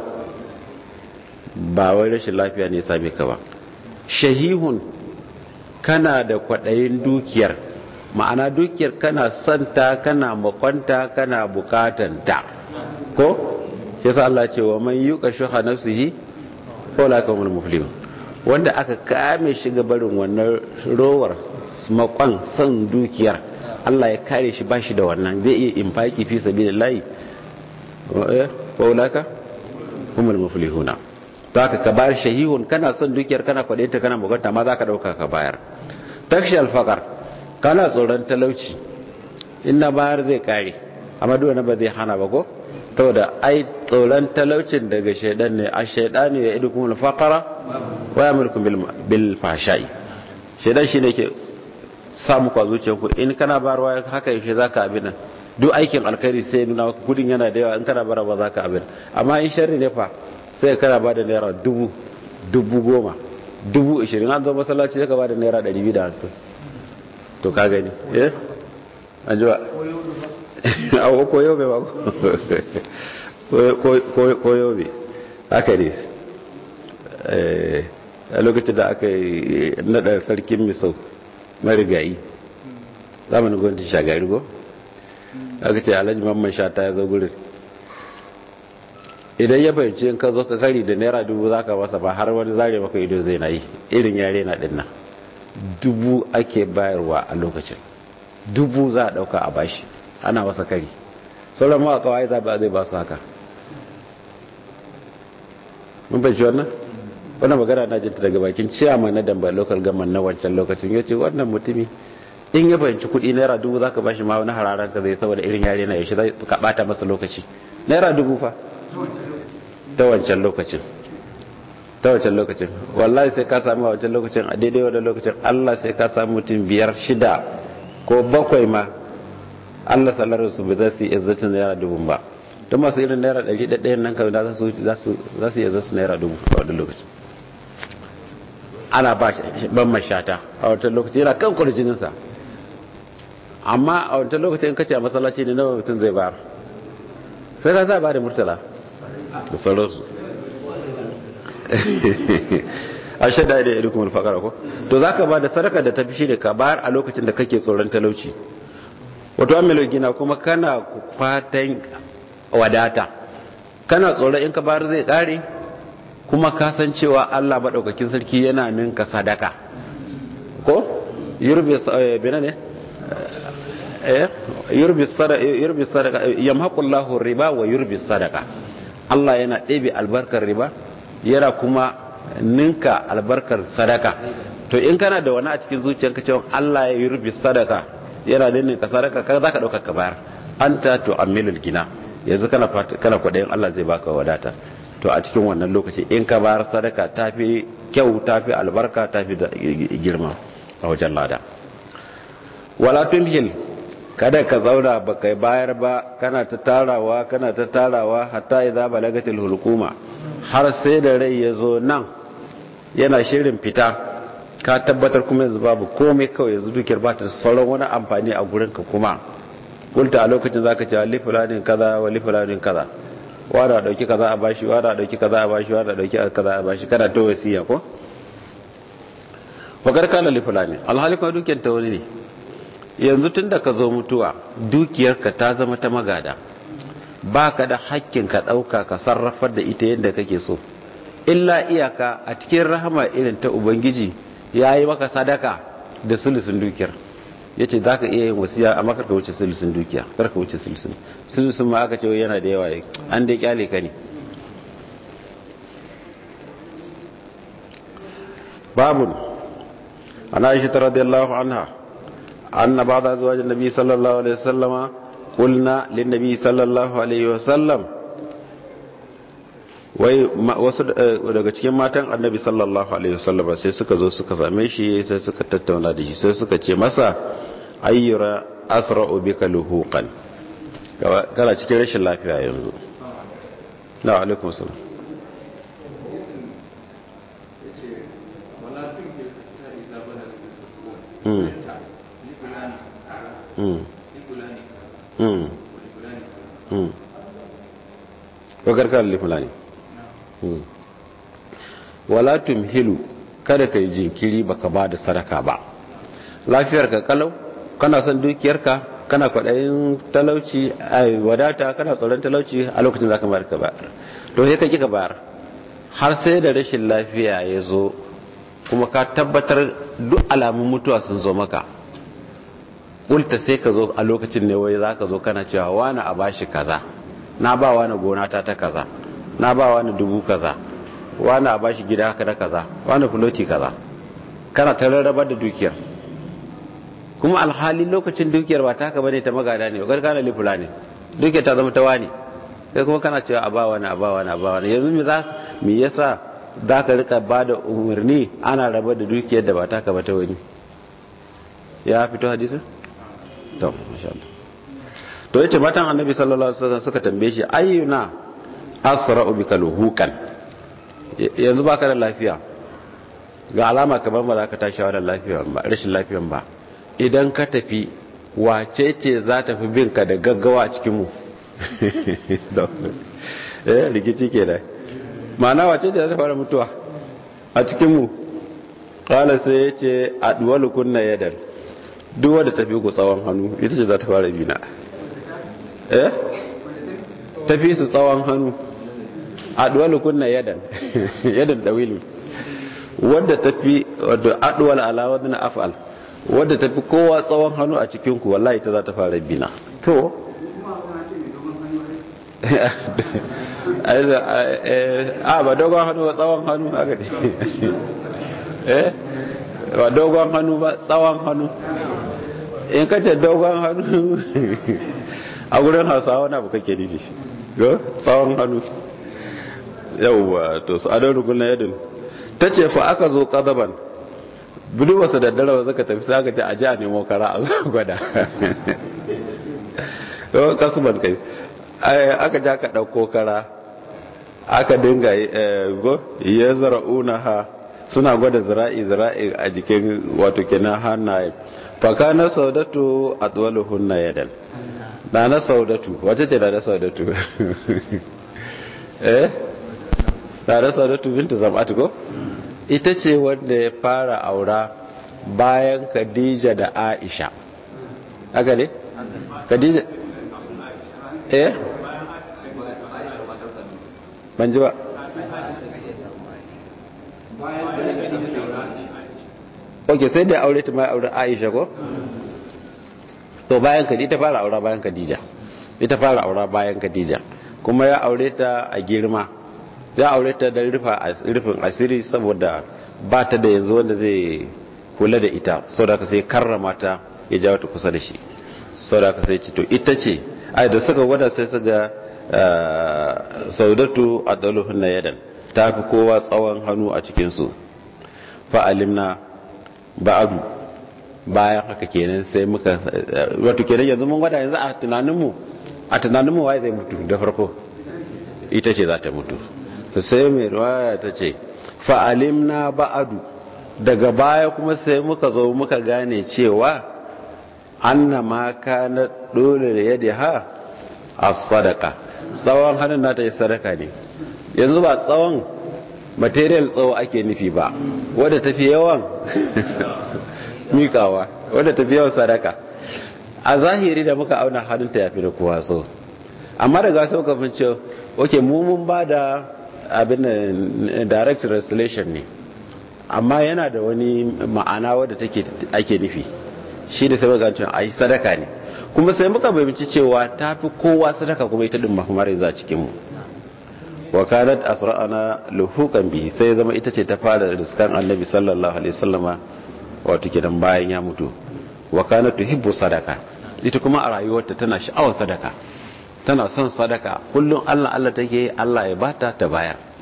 ba wai rashin lafiya ne same ka ba shahihun kana da kwaɗayin dukiyar ma'ana dukiyar kana santa kana makwanta kana bukatanta ko yasa Allah ce wa man yuqa shuha nafsihi fa la kamul muflihun wanda aka kame shi ga barin wannan rowar makon san dukiyar Allah ya kare shi bashi da wannan zai iya infaki fi sabilillahi wa ulaka humul muflihuna ta ka ka bayar shahihun kana son dukiyar kana kwadinta kana bukata ma za ka dauka ka bayar takshi alfakar kana tsoron talauci in na bayar zai kare amma duk wani ba zai hana ba ko saboda ai tsoron talaucin daga shaidan ne a shaidanu ya idu kuma alfakara wa ya mulkun bil fashai shaidan shi ne ke samu kwa zuciyarku in kana bayarwa haka yaushe za ka abin nan duk aikin alkhairi sai nuna kudin yana da yawa in kana bara ba za ka abin amma in sharri ne fa sai kana ba da naira dubu dubu goma dubu ishirin an zo masallaci sai ka ba da naira ɗari biyu da hamsin to ka gani eh an ji ba a koyo bai ba koyo bai haka ne a lokacin da aka yi naɗa sarkin misau marigayi zamanin gwamnatin shagari go aka ce alhaji mamman shata ya zo gurin idan ya fahimci in ka zo ka kari da naira dubu za ka masa ba har wani zare maka ido zai na yi irin yare na dinna dubu ake bayarwa a lokacin dubu za a dauka a bashi ana masa kari sauran mawa kawai za ba zai ba su haka mun fahimci wannan wannan magana na jinta daga bakin ciyama na damba local government na wancan lokacin ya ce wannan mutumi in ya fahimci kudi naira dubu za ka bashi ma wani hararan ka zai saboda irin yare na yaushe zai ka bata masa lokaci naira dubu fa ta wancan lokacin ta wancan lokacin wallahi sai ka samu a wancan lokacin a daidai wadda lokacin allah sai ka samu mutum biyar shida ko bakwai ma allah salarin su ba za su yi izzatin naira dubu ba don masu irin naira ɗari ɗaɗɗayan nan kawai za su yi izzatin naira dubu a wadda lokacin ana ba ban mashata a wancan lokacin yana kan kwarjininsa amma a wancan lokacin kace a masallaci ne nawa mutum zai bayar sai ka sa ba da murtala da sauransu a shaida da ya rikun alfakara ko to za ka ba da sadaka da tafi shi da ka bayar a lokacin da kake tsoron talauci wato amilo gina kuma kana fatan wadata kana tsoron in ka bayar zai kare kuma kasancewa allah maɗaukakin sarki yana ninka sadaka ko yurbi bina ne yurbi sadaka yamhaqullahu riba wa yurbi sadaka Allah yana ɗebe albarkar riba yana kuma ninka albarkar sadaka to in kana da wani a cikin zuciyarka cewa Allah ya yurbi sadaka yana ninka sadaka ka zaka dauka ka bayar anta to amilul gina yanzu kana kana kwadayin Allah zai baka wadata to a cikin wannan lokaci in ka bayar sadaka tafi kyau tafi albarka tafi da girma a wajen lada wala tumhil kada ka zauna ba kai bayar ba kana ta tarawa kana ta tarawa hatta idza balagatil hulquma har sai da rai ya zo nan yana shirin fita ka tabbatar kuma yanzu babu komai kawai yanzu dukiyar ba ta sauran wani amfani a gurin ka kuma kulta a lokacin zaka ce li fulanin kaza wa li fulanin kaza wada dauki kaza a bashi wada dauki kaza a bashi wada dauki kaza a bashi kana ta wasiya ko fakar kana li fulani alhali kuma dukiyar ta wani ne yanzu tun da ka zo mutuwa dukiyarka ta zama ta magada ba ka da hakkin ka ɗauka ka sarrafar da ita yadda kake so illa iyaka a cikin rahama irin ta ubangiji ya yi maka sadaka da sulusun dukiyar ya ce za ka iya yin wasiya amma karka wuce sulusun dukiya karka wuce sulusun sulusun ma aka ce yana da yawa an dai kyale ka ne babun ana aisha radiyallahu anha أن بعض أزواج النبي صلى الله عليه وسلم قلنا للنبي صلى الله عليه وسلم wai wasu daga cikin matan annabi sallallahu alaihi wasallam sai suka zo suka same shi sai suka tattauna da shi sai suka ce masa ayyura asra'u bika luhuqan kana cikin rashin lafiya yanzu na alaikum salam Mm. Mm. Mm. Mm. wakar lifulani wala tumhilu kada ka yi jinkiri baka ba da sadaka ba lafiyarka kalau kana son dukiyarka kana kwaɗayin talauci a wadata kana tsoron talauci a lokacin za ka bayar ka bayar to sai ka ki ka bayar har sai da rashin lafiya ya zo kuma ka tabbatar duk alamun mutuwa sun zo maka ulta sai ka zo a lokacin ne wai za ka zo kana cewa wani a bashi kaza na ba wani gona ta ta kaza na ba wani dubu kaza wani a bashi gida haka da kaza wani fuloti kaza kana ta rarrabar da dukiyar kuma alhali lokacin dukiyar ba ta haka bane ta magada ne wakar kana lifula ne dukiyar ta zama ta wani kai kuma kana cewa a ba wani a ba wani a ba wani yanzu me za me yasa za ka rika ba da umarni ana rabar da dukiyar da ba ta haka ba ta wani ya fito hadisin to masha Allah to yace matan annabi sallallahu alaihi wasallam suka tambaye shi ayyuna asfara'u bika luhukan yanzu baka da lafiya ga alama kamar ba za ka tashi wa da lafiya ba rashin lafiyan ba idan ka tafi wace ce za ta fi bin ka da gaggawa a cikin mu eh rikici kenan ma'ana wace ce za ta fara mutuwa a cikin mu qala sai yace adwalu kunna yadan duk wadda tafi ku tsawon hannu ita ce za ta fara bina eh tafi su tsawon hannu adwalu kunna yadan yadan dawilu wadda tafi wadda adwal ala wadda af'al wadda tafi kowa tsawon hannu a cikin ku wallahi ta za ta fara bina to a ba dogon hannu ba tsawon hannu haka ne eh ba dogon hannu ba tsawon hannu in ka ce dogon hannu a gurin hausawa na bu kake nufi go tsawon hannu yauwa to su adon rukun na yadin ta ce fa aka zo kazaban budu wasu da dare wasu ka tafi sai aka ce a ji a nemo kara a zuwa gwada yau kasuban kai aka ja ka ɗauko kara aka dinga go ya zara'una ha suna gwada zira'i zira'i a jikin wato kenan hannaye faka na saudatu a tsawaluhun na yadan na na saudatu wace ce na na saudatu eh na na saudatu binta zam'atu ko ita ce wanda ya fara aura bayan khadija da aisha haka ne khadija eh ban ji ba ok sai da aure ta mai aure aisha ko to bayan khadija ta fara aura bayan khadija ita fara aura bayan khadija kuma ya aure ta a girma ya aure ta da rufin asiri saboda ba ta da yanzu wanda zai kula da ita sau da ka sai karrama ta ya jawo ta kusa da shi sau da ka sai ci to ita ce ai da suka gwada sai su ga saudatu a ɗaluhun na yadan ta fi kowa tsawon hannu a cikinsu fa'alimna ba'adu bayan haka kenan sai muka wato kenan yanzu mun gwada yanzu a tunaninmu a tunaninmu waye zai mutu da farko ita ce za ta mutu sai mai ruwaya ta ce fa'alimna ba'adu daga baya kuma sai muka zo muka gane cewa anna ma kana dole da yadda ha a sadaka tsawon hannun nata yi sadaka ne yanzu ba tsawon material tsawo ake nufi ba wadda tafi yawan mikawa wadda tafi yawan sadaka a zahiri da muka auna hannunta ya fi da kowa so amma daga sau kafin ce ok mun ba da abin direct translation ne amma yana da wani ma'ana wadda take ake nufi shi da sai magancin a yi sadaka ne kuma sai muka bayanci cewa ta fi kowa sadaka kuma ita din mahimmar za cikinmu wa kanat asra'ana luhukan bihi sai zama ita ce ta fara riskan annabi sallallahu alaihi wasallama wato kidan bayan ya mutu wa kanat tuhibbu sadaka ita kuma a rayuwarta tana sha'awar sadaka tana son sadaka kullum Allah Allah take Allah ya bata ta bayar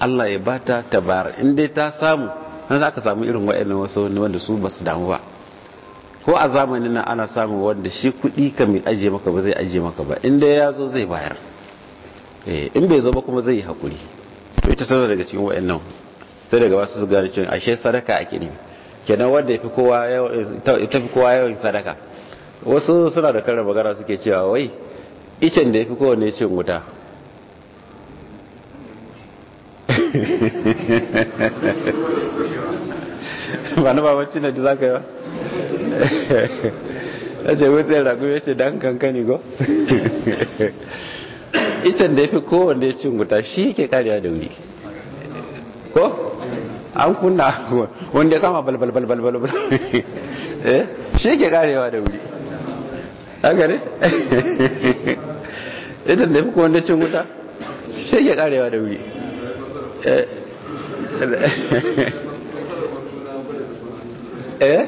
Allah ya bata ta bayar in dai ta samu nan za ka samu irin waɗannan wasu wanda su ba su damu ba ko a zamanin nan ana samun wanda shi kuɗi ka mai ajiye maka ba zai ajiye maka ba in dai ya zo zai bayar in bai zo ba kuma zai yi haƙuri to ita tana daga cikin waɗannan sai daga wasu su gane cewa ashe sadaka ake ne kenan wanda ya fi kowa yawan sadaka wasu suna da karin magana suke cewa wai icen da ya fi kowane cin wuta ba na babanci na da za ka yi ba ya ce wutsai ragu ya ce dan kankani go icen da ya fi kowane cin wuta shi ke kariya da wuri ko an kunna wanda ya kama balbalbalbalbal eh shi ke karewa da wuri haka ne ita da fi wanda cin wuta shi ke karewa da wuri eh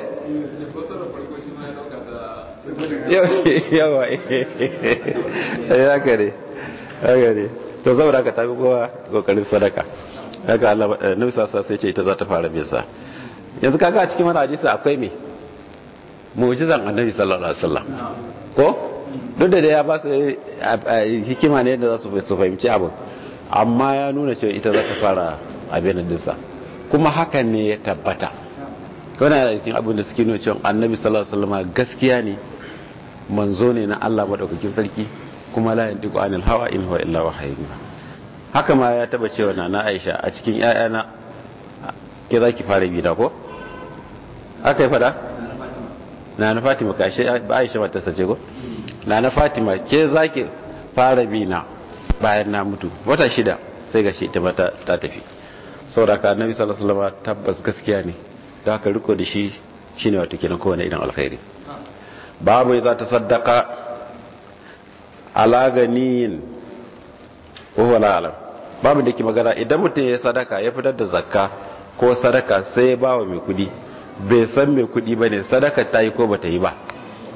yawa ya kare haka ne to saboda haka tafi kowa kokarin sadaka haka Allah nabi sassa sai ce ita za ta fara bisa yanzu kaga a cikin wani hadisi akwai me mu'jizan annabi sallallahu alaihi wasallam ko duk da ya ba su hikima ne da za su fahimci abin amma ya nuna cewa ita za ta fara abin dinsa kuma hakan ne ya tabbata wani da cikin abin da suke nuna cewa annabi sallallahu alaihi wasallam gaskiya ne manzo ne na Allah madaukakin sarki kuma la yantiqu anil hawa in huwa illa wahyun haka ma ya taba cewa na Aisha a cikin ƴaƴana ke zaki fara bi da ko aka yi fada na na Fatima ka shi Aisha mata sace ko na na Fatima ke zaki fara bi na bayan na mutu wata shida sai ga shi ita mata ta tafi saboda ka Annabi sallallahu alaihi wasallam tabbas gaskiya ne da aka riko da shi shine wato kenan kowane irin alkhairi babu za ta saddaka ala ganiyin wa la alam babu da ke magana idan mutum ya sadaka ya fitar da zakka ko sadaka sai ya bawa mai kudi bai san mai kudi ba ne sadaka ta yi ko ba ta yi ba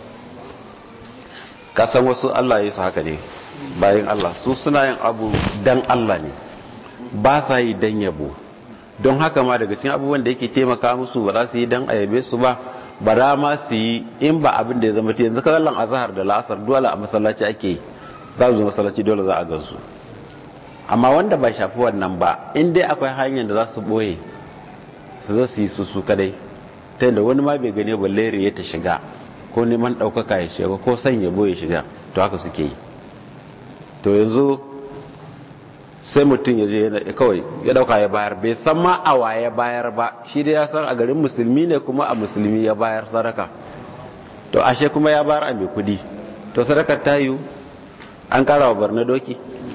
kasan wasu Allah ya su haka ne bayan Allah su suna yin abu dan Allah ne ba sa yi dan yabo don haka ma daga cikin abubuwan da yake taimaka musu ba za su yi dan ayabe su ba ba da ma su yi in ba abin da ya zama yanzu kallon azhar da la'asar dole a masallaci ake yi za su zo masallaci dole za a gansu amma wanda ba shafi wannan ba in dai akwai hanyar da za su boye su zo su yi su su kadai ta yadda wani ma bai gane balle ya ta shiga ko neman ɗaukaka ya shiga ko son ya boye shiga to haka suke yi to yanzu sai mutum ya je kawai ya dauka ya bayar bai san ma a waye bayar ba shi da ya san a garin musulmi ne kuma a musulmi ya bayar sadaka to ashe kuma ya bayar a mai kudi to sadakar ta yiwu an kara wa barna doki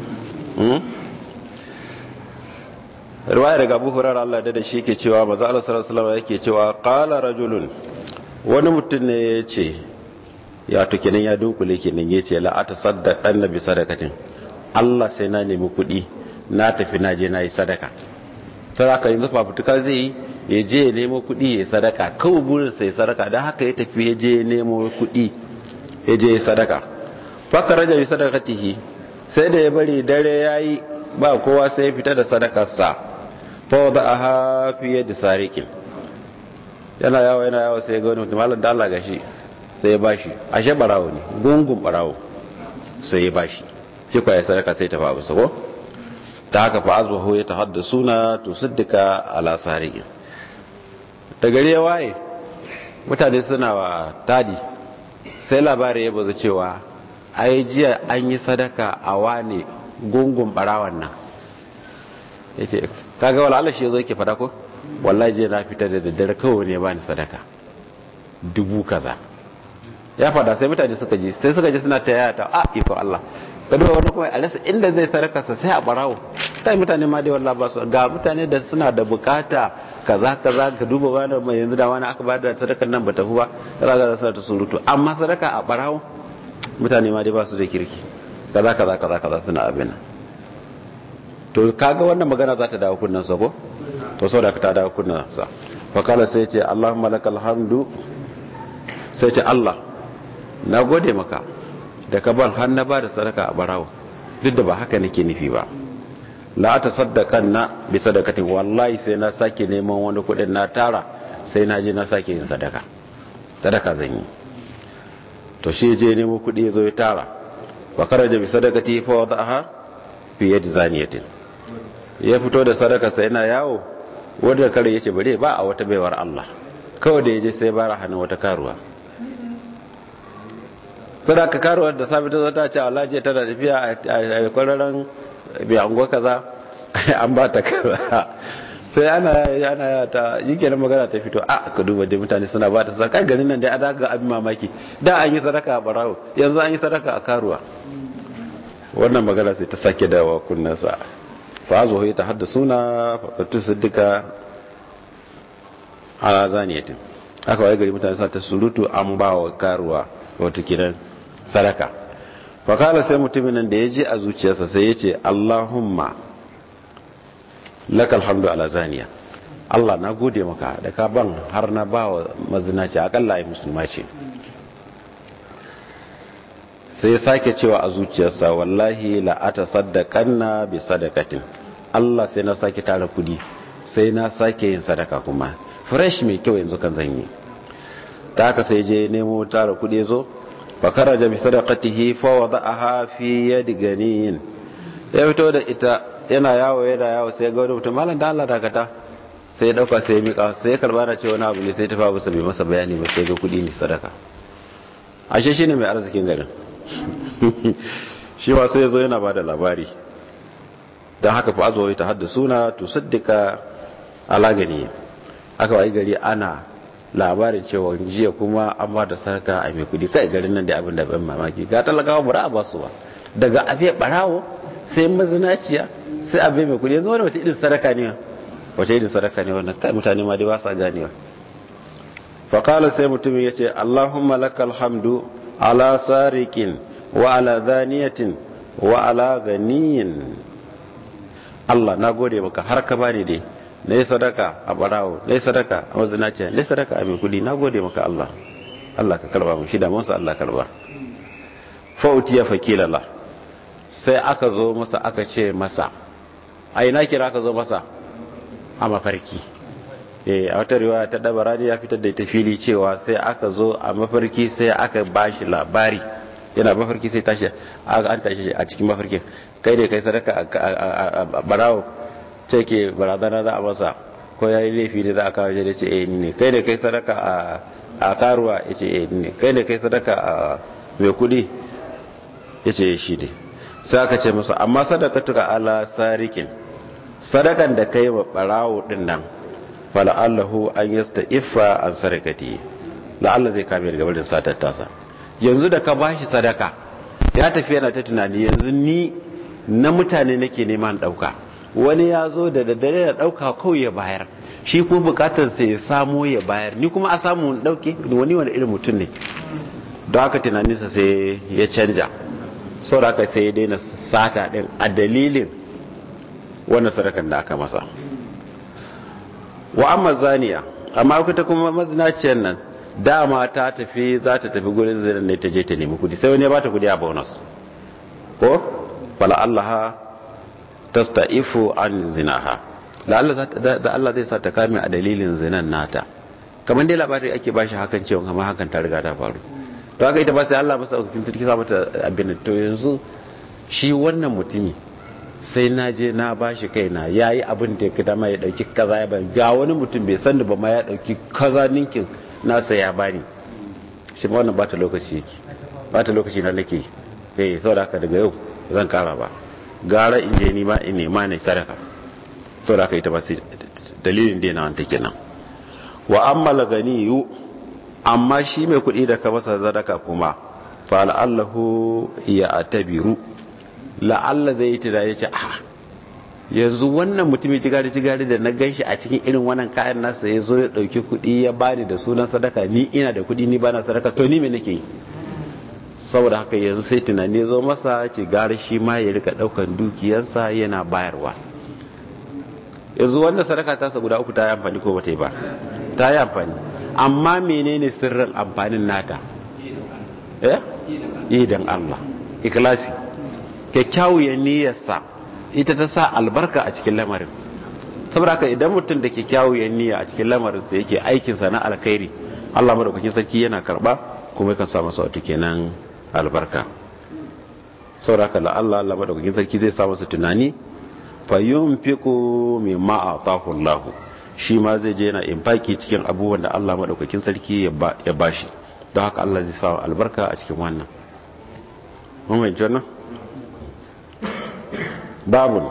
riwaya daga abu hurar Allah da shi ke cewa maza Allah sallallahu alaihi yake cewa qala rajulun wani mutum ne ya ce ya to kenan ya dunkule kenan ya ce la atasaddaq annabi sadakatin Allah sai na nemi kuɗi na tafi na je na yi sadaka ta haka yanzu fafutuka zai yi ya je ya nemo kuɗi ya sadaka kawai burinsa ya sadaka don haka ya tafi ya je ya nemo kuɗi ya je ya sadaka faka raja bi sadakatihi sai da ya bari dare ya yi ba kowa sai ya fita da sadakarsa fa da a hafi da sarikin yana yawa yana yawa sai ya ga wani mutum malam da Allah gashi sai ya bashi ashe barawo ne gungun barawo sai ya bashi shi kwa ya sadaka sai ta fa abu sako ta haka fa azbahu ya tahaddasuna tusaddika ala sariqin da gari ya waye mutane suna wa tadi sai labari ya bazu cewa ai jiya an yi sadaka a wane gungun barawan nan yace kaga wala Allah shi yazo yake fada ko wallahi jiya na fita da daddare kawai ne bani sadaka dubu kaza ya fada sai mutane suka ji sai suka ji suna ta yaya ta a iko Allah ka duba wani kuma a rasa inda zai sadakarsa sai a barawo kai mutane ma dai wallahi ba su ga mutane da suna da bukata kaza kaza ka duba wani mai yanzu da wani aka bada sadakar nan ba tafi ba kaza kaza suna ta surutu amma sadaka a barawo mutane ma dai ba su da kirki kaza kaza kaza kaza suna abin nan to kaga wannan magana za ta dawo kunnan sa ko to saboda ka ta dawo kunnan sa fa kala sai ce Allahumma lakal hamdu sai ce Allah na gode maka da ka ban har na ba da sadaka a barawo duk da ba haka nake nufi ba la ta saddakan na bi sadakatin wallahi sai na sake neman wani kudin na tara sai na je na sake yin sadaka sadaka zan yi to shi je nemo kudi zo ya tara wa karaja bi sadakati fa wadaha fi yadi zaniyatin ya fito da sadaka sai yana yawo wanda kare yace bare ba a wata baiwar Allah kawai da yaje sai bara hannun wata karuwa sadaka karuwar da sabi ta zo ta ce Allah je tana tafiya a kwararren bai ango kaza an ba ta kaza sai ana yana ta yi kenan magana ta fito a ka duba dai mutane suna ba ta sadaka garin nan dai a daga abin mamaki da an yi sadaka a barawo yanzu an yi sadaka a karuwa wannan magana sai ta sake dawa kunnansa fa zo ta hadda suna fakatu siddika ala zaniyatin aka waye gari mutane sa ta surutu an ba wa karuwa wato kidan sadaka fakala sai mutumin nan da ya ji a zuciyarsa sai ya ce allahumma lakal hamdu ala zaniya allah na gode maka da ka ban har na ba wa mazinaci akalla ya musulma ce sai ya sake cewa a zuciyarsa wallahi la'ata saddaƙanna bi sadakatin allah sai na sake tara kudi sai na sake yin sadaka kuma fresh mai kyau yanzu kan zan yi ta haka sai je nemo tara kudi zo fakara jami sadaqatihi fa wada'aha fi yadi ganiyin ya fito da ita yana yawo yana yawo sai ga wani mutum malam da Allah dakata sai ya dauka sai ya mika sai ya karba na ce wani abu ne sai ta fa masa bai masa bayani ba sai ga kudi ne sadaka ashe shine mai arzikin garin shi ma sai ya zo yana bada labari dan haka fa azo ta haddasuna to saddika ala gani aka wai gari ana labarin cewa jiya kuma an ba da sarka a mai kudi kai garin nan da abin da ban mamaki ga talakawa bara a basu ba daga abe barawo sai mazinaciya sai abe mai kudi yanzu wani wata irin sadaka ne wata irin sadaka ne wannan kai mutane ma dai ba sa ganewa faƙala sai mutumin ya ce allahumma lakal hamdu ala sarikin wa ala zaniyatin wa ala ganiyin allah na gode maka har ka bani dai na yi sadaka a barawo na yi sadaka a mazinaciya na yi sadaka a mai kudi na gode maka Allah Allah ka karba mu shida mansa Allah karba fauti ya fakilala sai aka zo masa aka ce masa a ina kira aka zo masa a mafarki eh a wata riwaya ta dabarani ya fitar da ita fili cewa sai aka zo a mafarki sai aka bashi labari yana mafarki sai tashi an tashi a cikin mafarkin kai ne kai sadaka a barawo ce ke barazana za a masa ko ya yi laifi ne za a kawo shi da ce eh ni ne kai ne kai sadaka a karuwa ya ce eh ni ne kai ne kai sadaka a mai kudi ya ce shi ne sai aka ce masa amma sadaka tuka ala sarikin sadakan da kai wa barawo din nan fala'allahu an yasta iffa an sarakati la'alla zai kame daga barin satar tasa yanzu da ka bashi sadaka ya tafi yana ta tunani yanzu ni na mutane nake neman dauka wani ya zo da daddare ya dauka kawai ya bayar shi kuma bukatar sai ya samo ya bayar ni kuma a samu dauke wani wani irin mutum ne don haka tunaninsa sai ya canja sau da haka sai ya daina sata din a dalilin wannan sadakan da aka masa wa amma zaniya amma kuta kuma mazinaciyar nan dama ta tafi za ta tafi gurin zirin ne ta je ta nemi kudi sai wani ya bata kudi a bonus ko fala allaha tasta'ifu an zinaha da Allah zai sa ta kame a dalilin zinan nata kamar dai labari ake bashi hakan cewa kamar hakan ta riga ta faru to haka ita ba sai Allah masa hukuncin turki sa mata abin to yanzu shi wannan mutumi sai na je na bashi kaina yayi abin da ya dama ya dauki kaza ya bani ga wani mutum bai san da ba ma ya dauki kaza ninkin nasa ya bani shi ma wannan bata lokaci yake bata lokaci na nake eh saboda haka daga yau zan kara ba gara in je nima in nema ne sadaka to da aka ita ba sai dalilin da yana wanta kenan wa amma ganiyu amma shi mai kuɗi da ka masa sadaka kuma fa la'allahu ya atabiru la'alla zai yi tunani ce ah yanzu wannan mutumin jigari jigari da na ganshi a cikin irin wannan kayan nasa ya zo ya ɗauki kuɗi ya bani da sunan sadaka ni ina da kuɗi ni bana sadaka to ni me nake yi saboda haka yanzu sai tunani zo masa ce gari shi ma ya rika daukan dukiyarsa yana bayarwa yanzu wanda sadaka tasa guda uku ta yi amfani ko bata yi ba ta yi amfani amma menene sirrin amfanin nata eh idan Allah ikhlasi kyakkyawar niyyarsa ita ta sa albarka a cikin lamarin saboda haka idan mutum da ke kyawu ya niyya a cikin lamarin sa yake aikin sa na alkhairi Allah madaukakin sarki yana karba kuma yakan sa masa wato kenan albarka saboda haka Allah Allah madaukakin sarki zai sa masa tunani fa yunfiqu mimma atahu Allah shi ma zai je yana infaki cikin abubuwan da Allah madaukakin sarki ya bashi don haka Allah zai sa albarka a cikin wannan mun mai wannan babun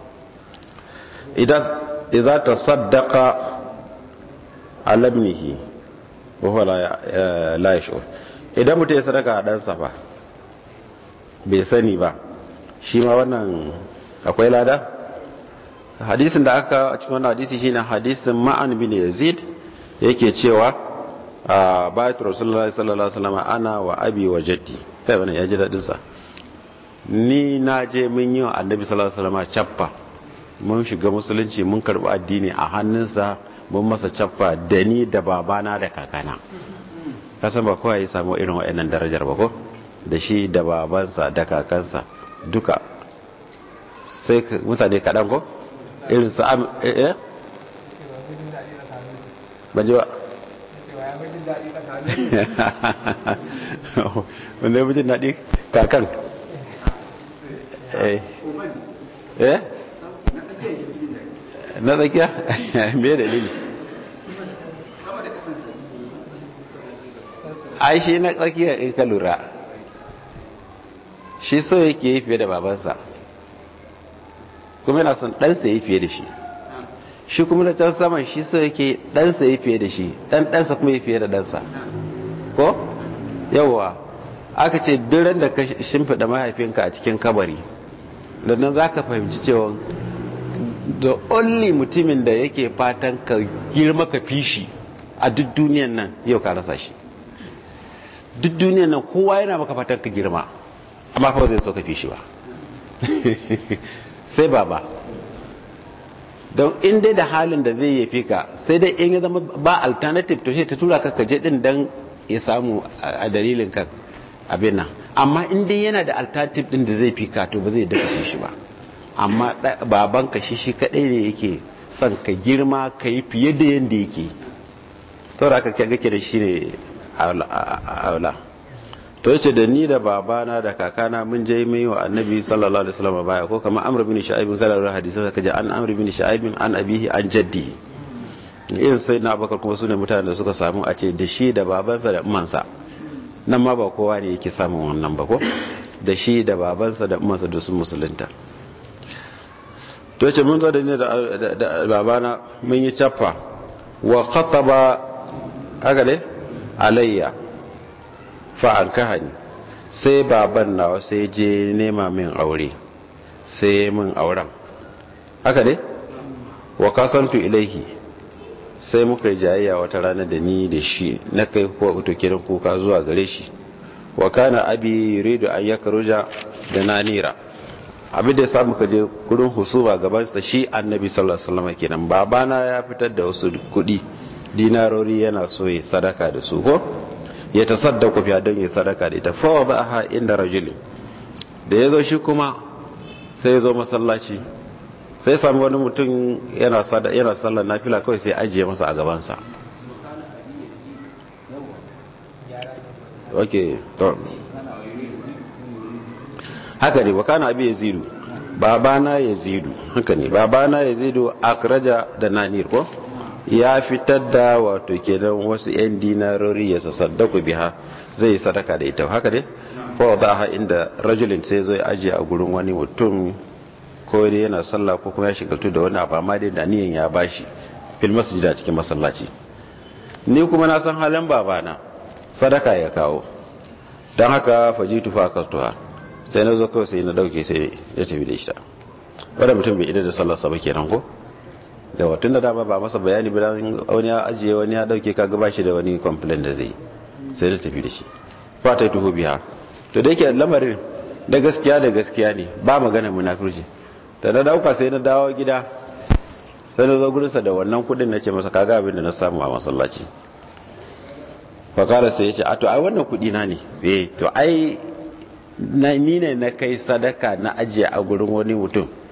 idan idza tasaddaqa ala ibnihi wa huwa la yashur idan mutum ya sadaka a ɗansa ba bai sani ba shi ma wannan akwai lada hadisin da aka a cikin wannan hadisi shine hadisin ma'an bin yazid yake cewa a bayatu rasulullahi sallallahu alaihi wasallam ana wa abi wa jaddi kai wannan ya ji dadin sa ni na je mun yi wa annabi sallallahu alaihi wasallam cappa mun shiga musulunci mun karbi addini a hannunsa mun masa cappa da ni da babana da kakana kasan ba kowa ya samu irin waɗannan darajar ba ko da shi da babansa da kakansa duka sai mutane kaɗan ko irin su am eh ban ji ba wanda ya bujin daɗi kakan eh eh na tsakiya me dalili ai shi na tsakiya in ka lura shi so yake yi fiye da babansa kuma yana son ɗansa yi fiye da shi shi kuma da can saman shi so yake ɗansa yi fiye da shi ɗan ɗansa kuma yi fiye da ɗansa ko yawwa aka ce duran da ka shimfiɗa mahaifinka a cikin kabari da nan za ka fahimci cewa the only mutumin da yake fatan ka girma ka fi shi a duk duniyan nan yau ka rasa shi duk duniyan nan kowa yana maka fatan ka girma amma fa zai so ka fi shi ba sai baba don in dai da halin da zai yafi ka sai dai in ya zama ba alternative to sai ta tura ka kaje din dan ya samu a dalilin ka abin nan amma in dai yana da alternative din da zai fi ka to ba zai dafa fi shi ba amma baban ka shi shi kadai ne yake son ka girma ka yi fiye da yanda yake saboda haka kaga ke da shi ne aula to yace da ni da babana da kakana mun je mai wa annabi sallallahu alaihi wasallam baya ko kamar amr bin sha'ib kada ruwa hadisi saka je an amr bin sha'ib an abihi an jaddi irin sai na abakar kuma sune mutanen da suka samu a ce da shi da babansa da umansa nan ma ba kowa ne yake samun wannan ba ko da shi da babansa da umansa da sun musulunta to yace mun zo da ni da babana mun yi chaffa wa khataba haka ne alayya fa'an kahani sai baban nawa sai je nema min aure sai min auren haka ne wa kasantu ilaihi sai muka yi jayayya wata rana da ni da shi na kai kuwa uto kiran kuka zuwa gare shi wa kana abi yuridu an yakruja da nanira abin da ya samu ka je gurin husuma gabansa shi annabi sallallahu alaihi wasallam kenan babana ya fitar da wasu kuɗi dinarori yana so ya sadaka da su ko ya tasaddaku fiya don ya sadaka da ita fawa ba ha inda rajulin da ya zo shi kuma sai ya zo masallaci sai sami wani mutum yana sallar nafila kawai sai ajiye masa a gabansa ok to haka ne wakana abi ya zidu babana ya zidu haka ne babana ya zidu akraja da nanir ko ya fitar da wato kenan wasu 'yan dinarori ya sasaddaku biha zai sadaka da ita haka ne fa da ha inda rajulin sai zo ya ajiye a gurin wani mutum ko dai yana sallah ko kuma ya shigaltu da wani abu amma dai da niyan ya bashi fil masjid a cikin masallaci ni kuma na san halin babana sadaka ya kawo dan haka fajitu fa kastuha sai na zo kawai sai na dauke sai ya tafi da ita wanda mutum bai idar da sallar sa ba kenan ko yawa tun da dama ba masa bayani ba wani ya ajiye wani ya dauke ka gaba shi da wani complain da zai sai da tafi da shi fata tuhu biya to da yake lamarin da gaskiya da gaskiya ne ba magana munafurci da na dauka sai na dawo gida sai na zo gurinsa da wannan kudin na ce masa kaga abin da na samu a masallaci fakara sai ya ce a to ai wannan kudi na ne eh to ai ni ne na kai sadaka na ajiye a gurin wani mutum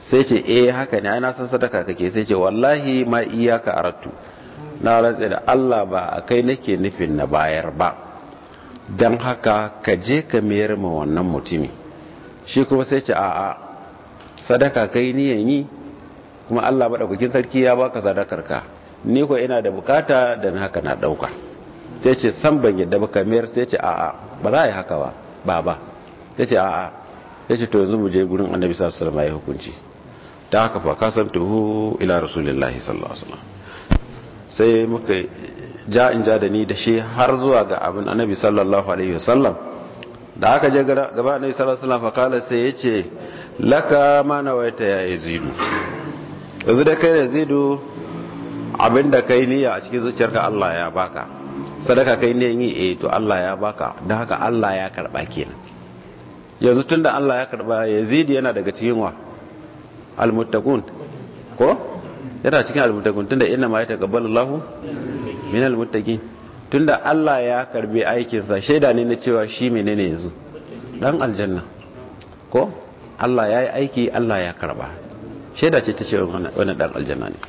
sai ce eh haka ne ana san sadaka kake sai ce wallahi ma iyaka aratu na rantsa da Allah ba a kai nake nufin na bayar ba don haka ka je ka mayar ma wannan mutumi shi kuma sai ce a'a sadaka kai niyan yi kuma Allah maɗaukakin sarki ya baka sadakar ka ni ko ina da bukata da haka na ɗauka sai ce san ban yadda baka mayar sai ce a'a ba za a yi haka ba ba ba sai ce a'a sai ce to yanzu mu je gurin annabi sallallahu alaihi wasallam ya hukunci ta haka fa kasantuhu ila rasulillahi sallallahu alaihi wasallam sai muka ja in ja da ni da shi har zuwa ga abin annabi sallallahu alaihi wasallam da aka je gaba annabi sallallahu alaihi wasallam fa kala sai yace laka ma nawaita ya yazidu yanzu da kai yazidu abinda kai niyya a cikin zuciyarka Allah ya baka sadaka kai ne yi eh to Allah ya baka don haka Allah ya karba kenan yanzu tunda Allah ya karba yazidu yana daga cikin wa almuttaqun ko yana cikin almuttaqun tunda inna ma yataqabbalu Allahu min almuttaqin tunda Allah ya karbi aikin sa shaida ne na cewa shi menene yanzu dan aljanna ko Allah yayi aiki Allah ya karba shaida ce ta cewa wannan dan aljanna ne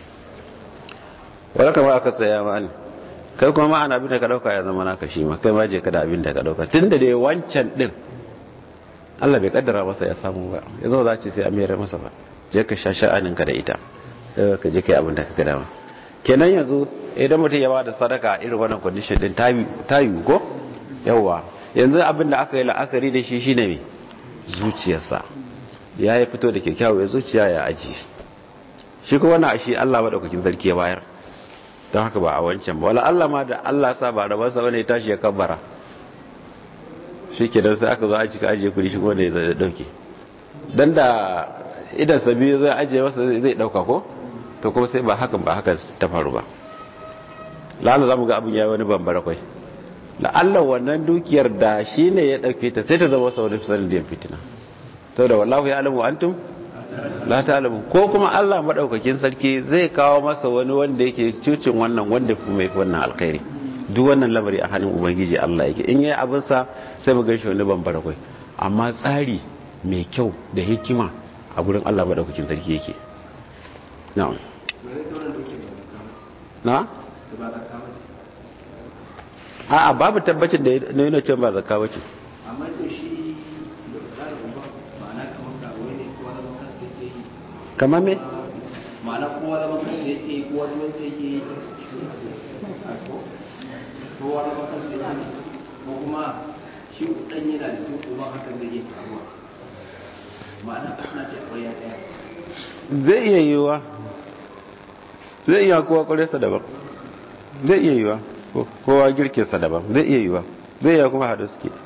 wala kama aka tsaya ma ne kai kuma ma ana abin da ka dauka ya zama naka shi ma kai ma je ka da abin da ka dauka tunda dai wancan din Allah bai kaddara masa ya samu ba ya zo za ce sai a mayar masa ba je ka sha sha'aninka da ita sai ka je kai abin da ka ga dama kenan yanzu idan mutum ya bada sadaka irin wannan condition din ta yi ko yawa yanzu abin da aka yi la'akari da shi shine me zuciyarsa ya yi fito da kyakkyawar zuciya ya aji shi kuma wannan shi Allah madaukakin sarki ya bayar don haka ba a wancan ba wala Allah ma da Allah sa ba da basa wani ya tashi ya kabbara shi ke sai aka zo a cika ajiye kudi shi kuma da ya zai dauke dan da idan sabi zai ajiye masa zai dauka ko to kuma sai ba hakan ba haka ta faru ba la'alla za mu ga abin ya wani bambara kwai la'alla wannan dukiyar da shi ne ya dauke ta sai ta zama sau da fisarin da fitina to da wallahu ya alamu antum la ta'lamu ko kuma Allah madaukakin sarki zai kawo masa wani wanda yake cucin wannan wanda kuma yafi wannan alkhairi duk wannan lamari a hannun ubangiji Allah yake in yayi abin sa sai mu ga shi wani bambara kwai amma tsari mai kyau da hikima a gurin Allah madaukakin sarki yake na'am na a'a babu tabbacin da na yana cewa ba zakka bace amma to shi da tsarin uba ma'ana kamar ka wani kowa da maka sai ke yi kamar me ma'ana kowa da maka sai ke yi kowa da sai ke yi kowa da maka sai ke yi ko kuma shi dan yana da duk uba hakan da yake faruwa ma'ana suna ce akwai ya daya zai iya yiwuwa zai iya kowa kwaresa daban zai iya yiwuwa kowa girkinsa daban zai iya yiwuwa zai iya kuma haɗu suke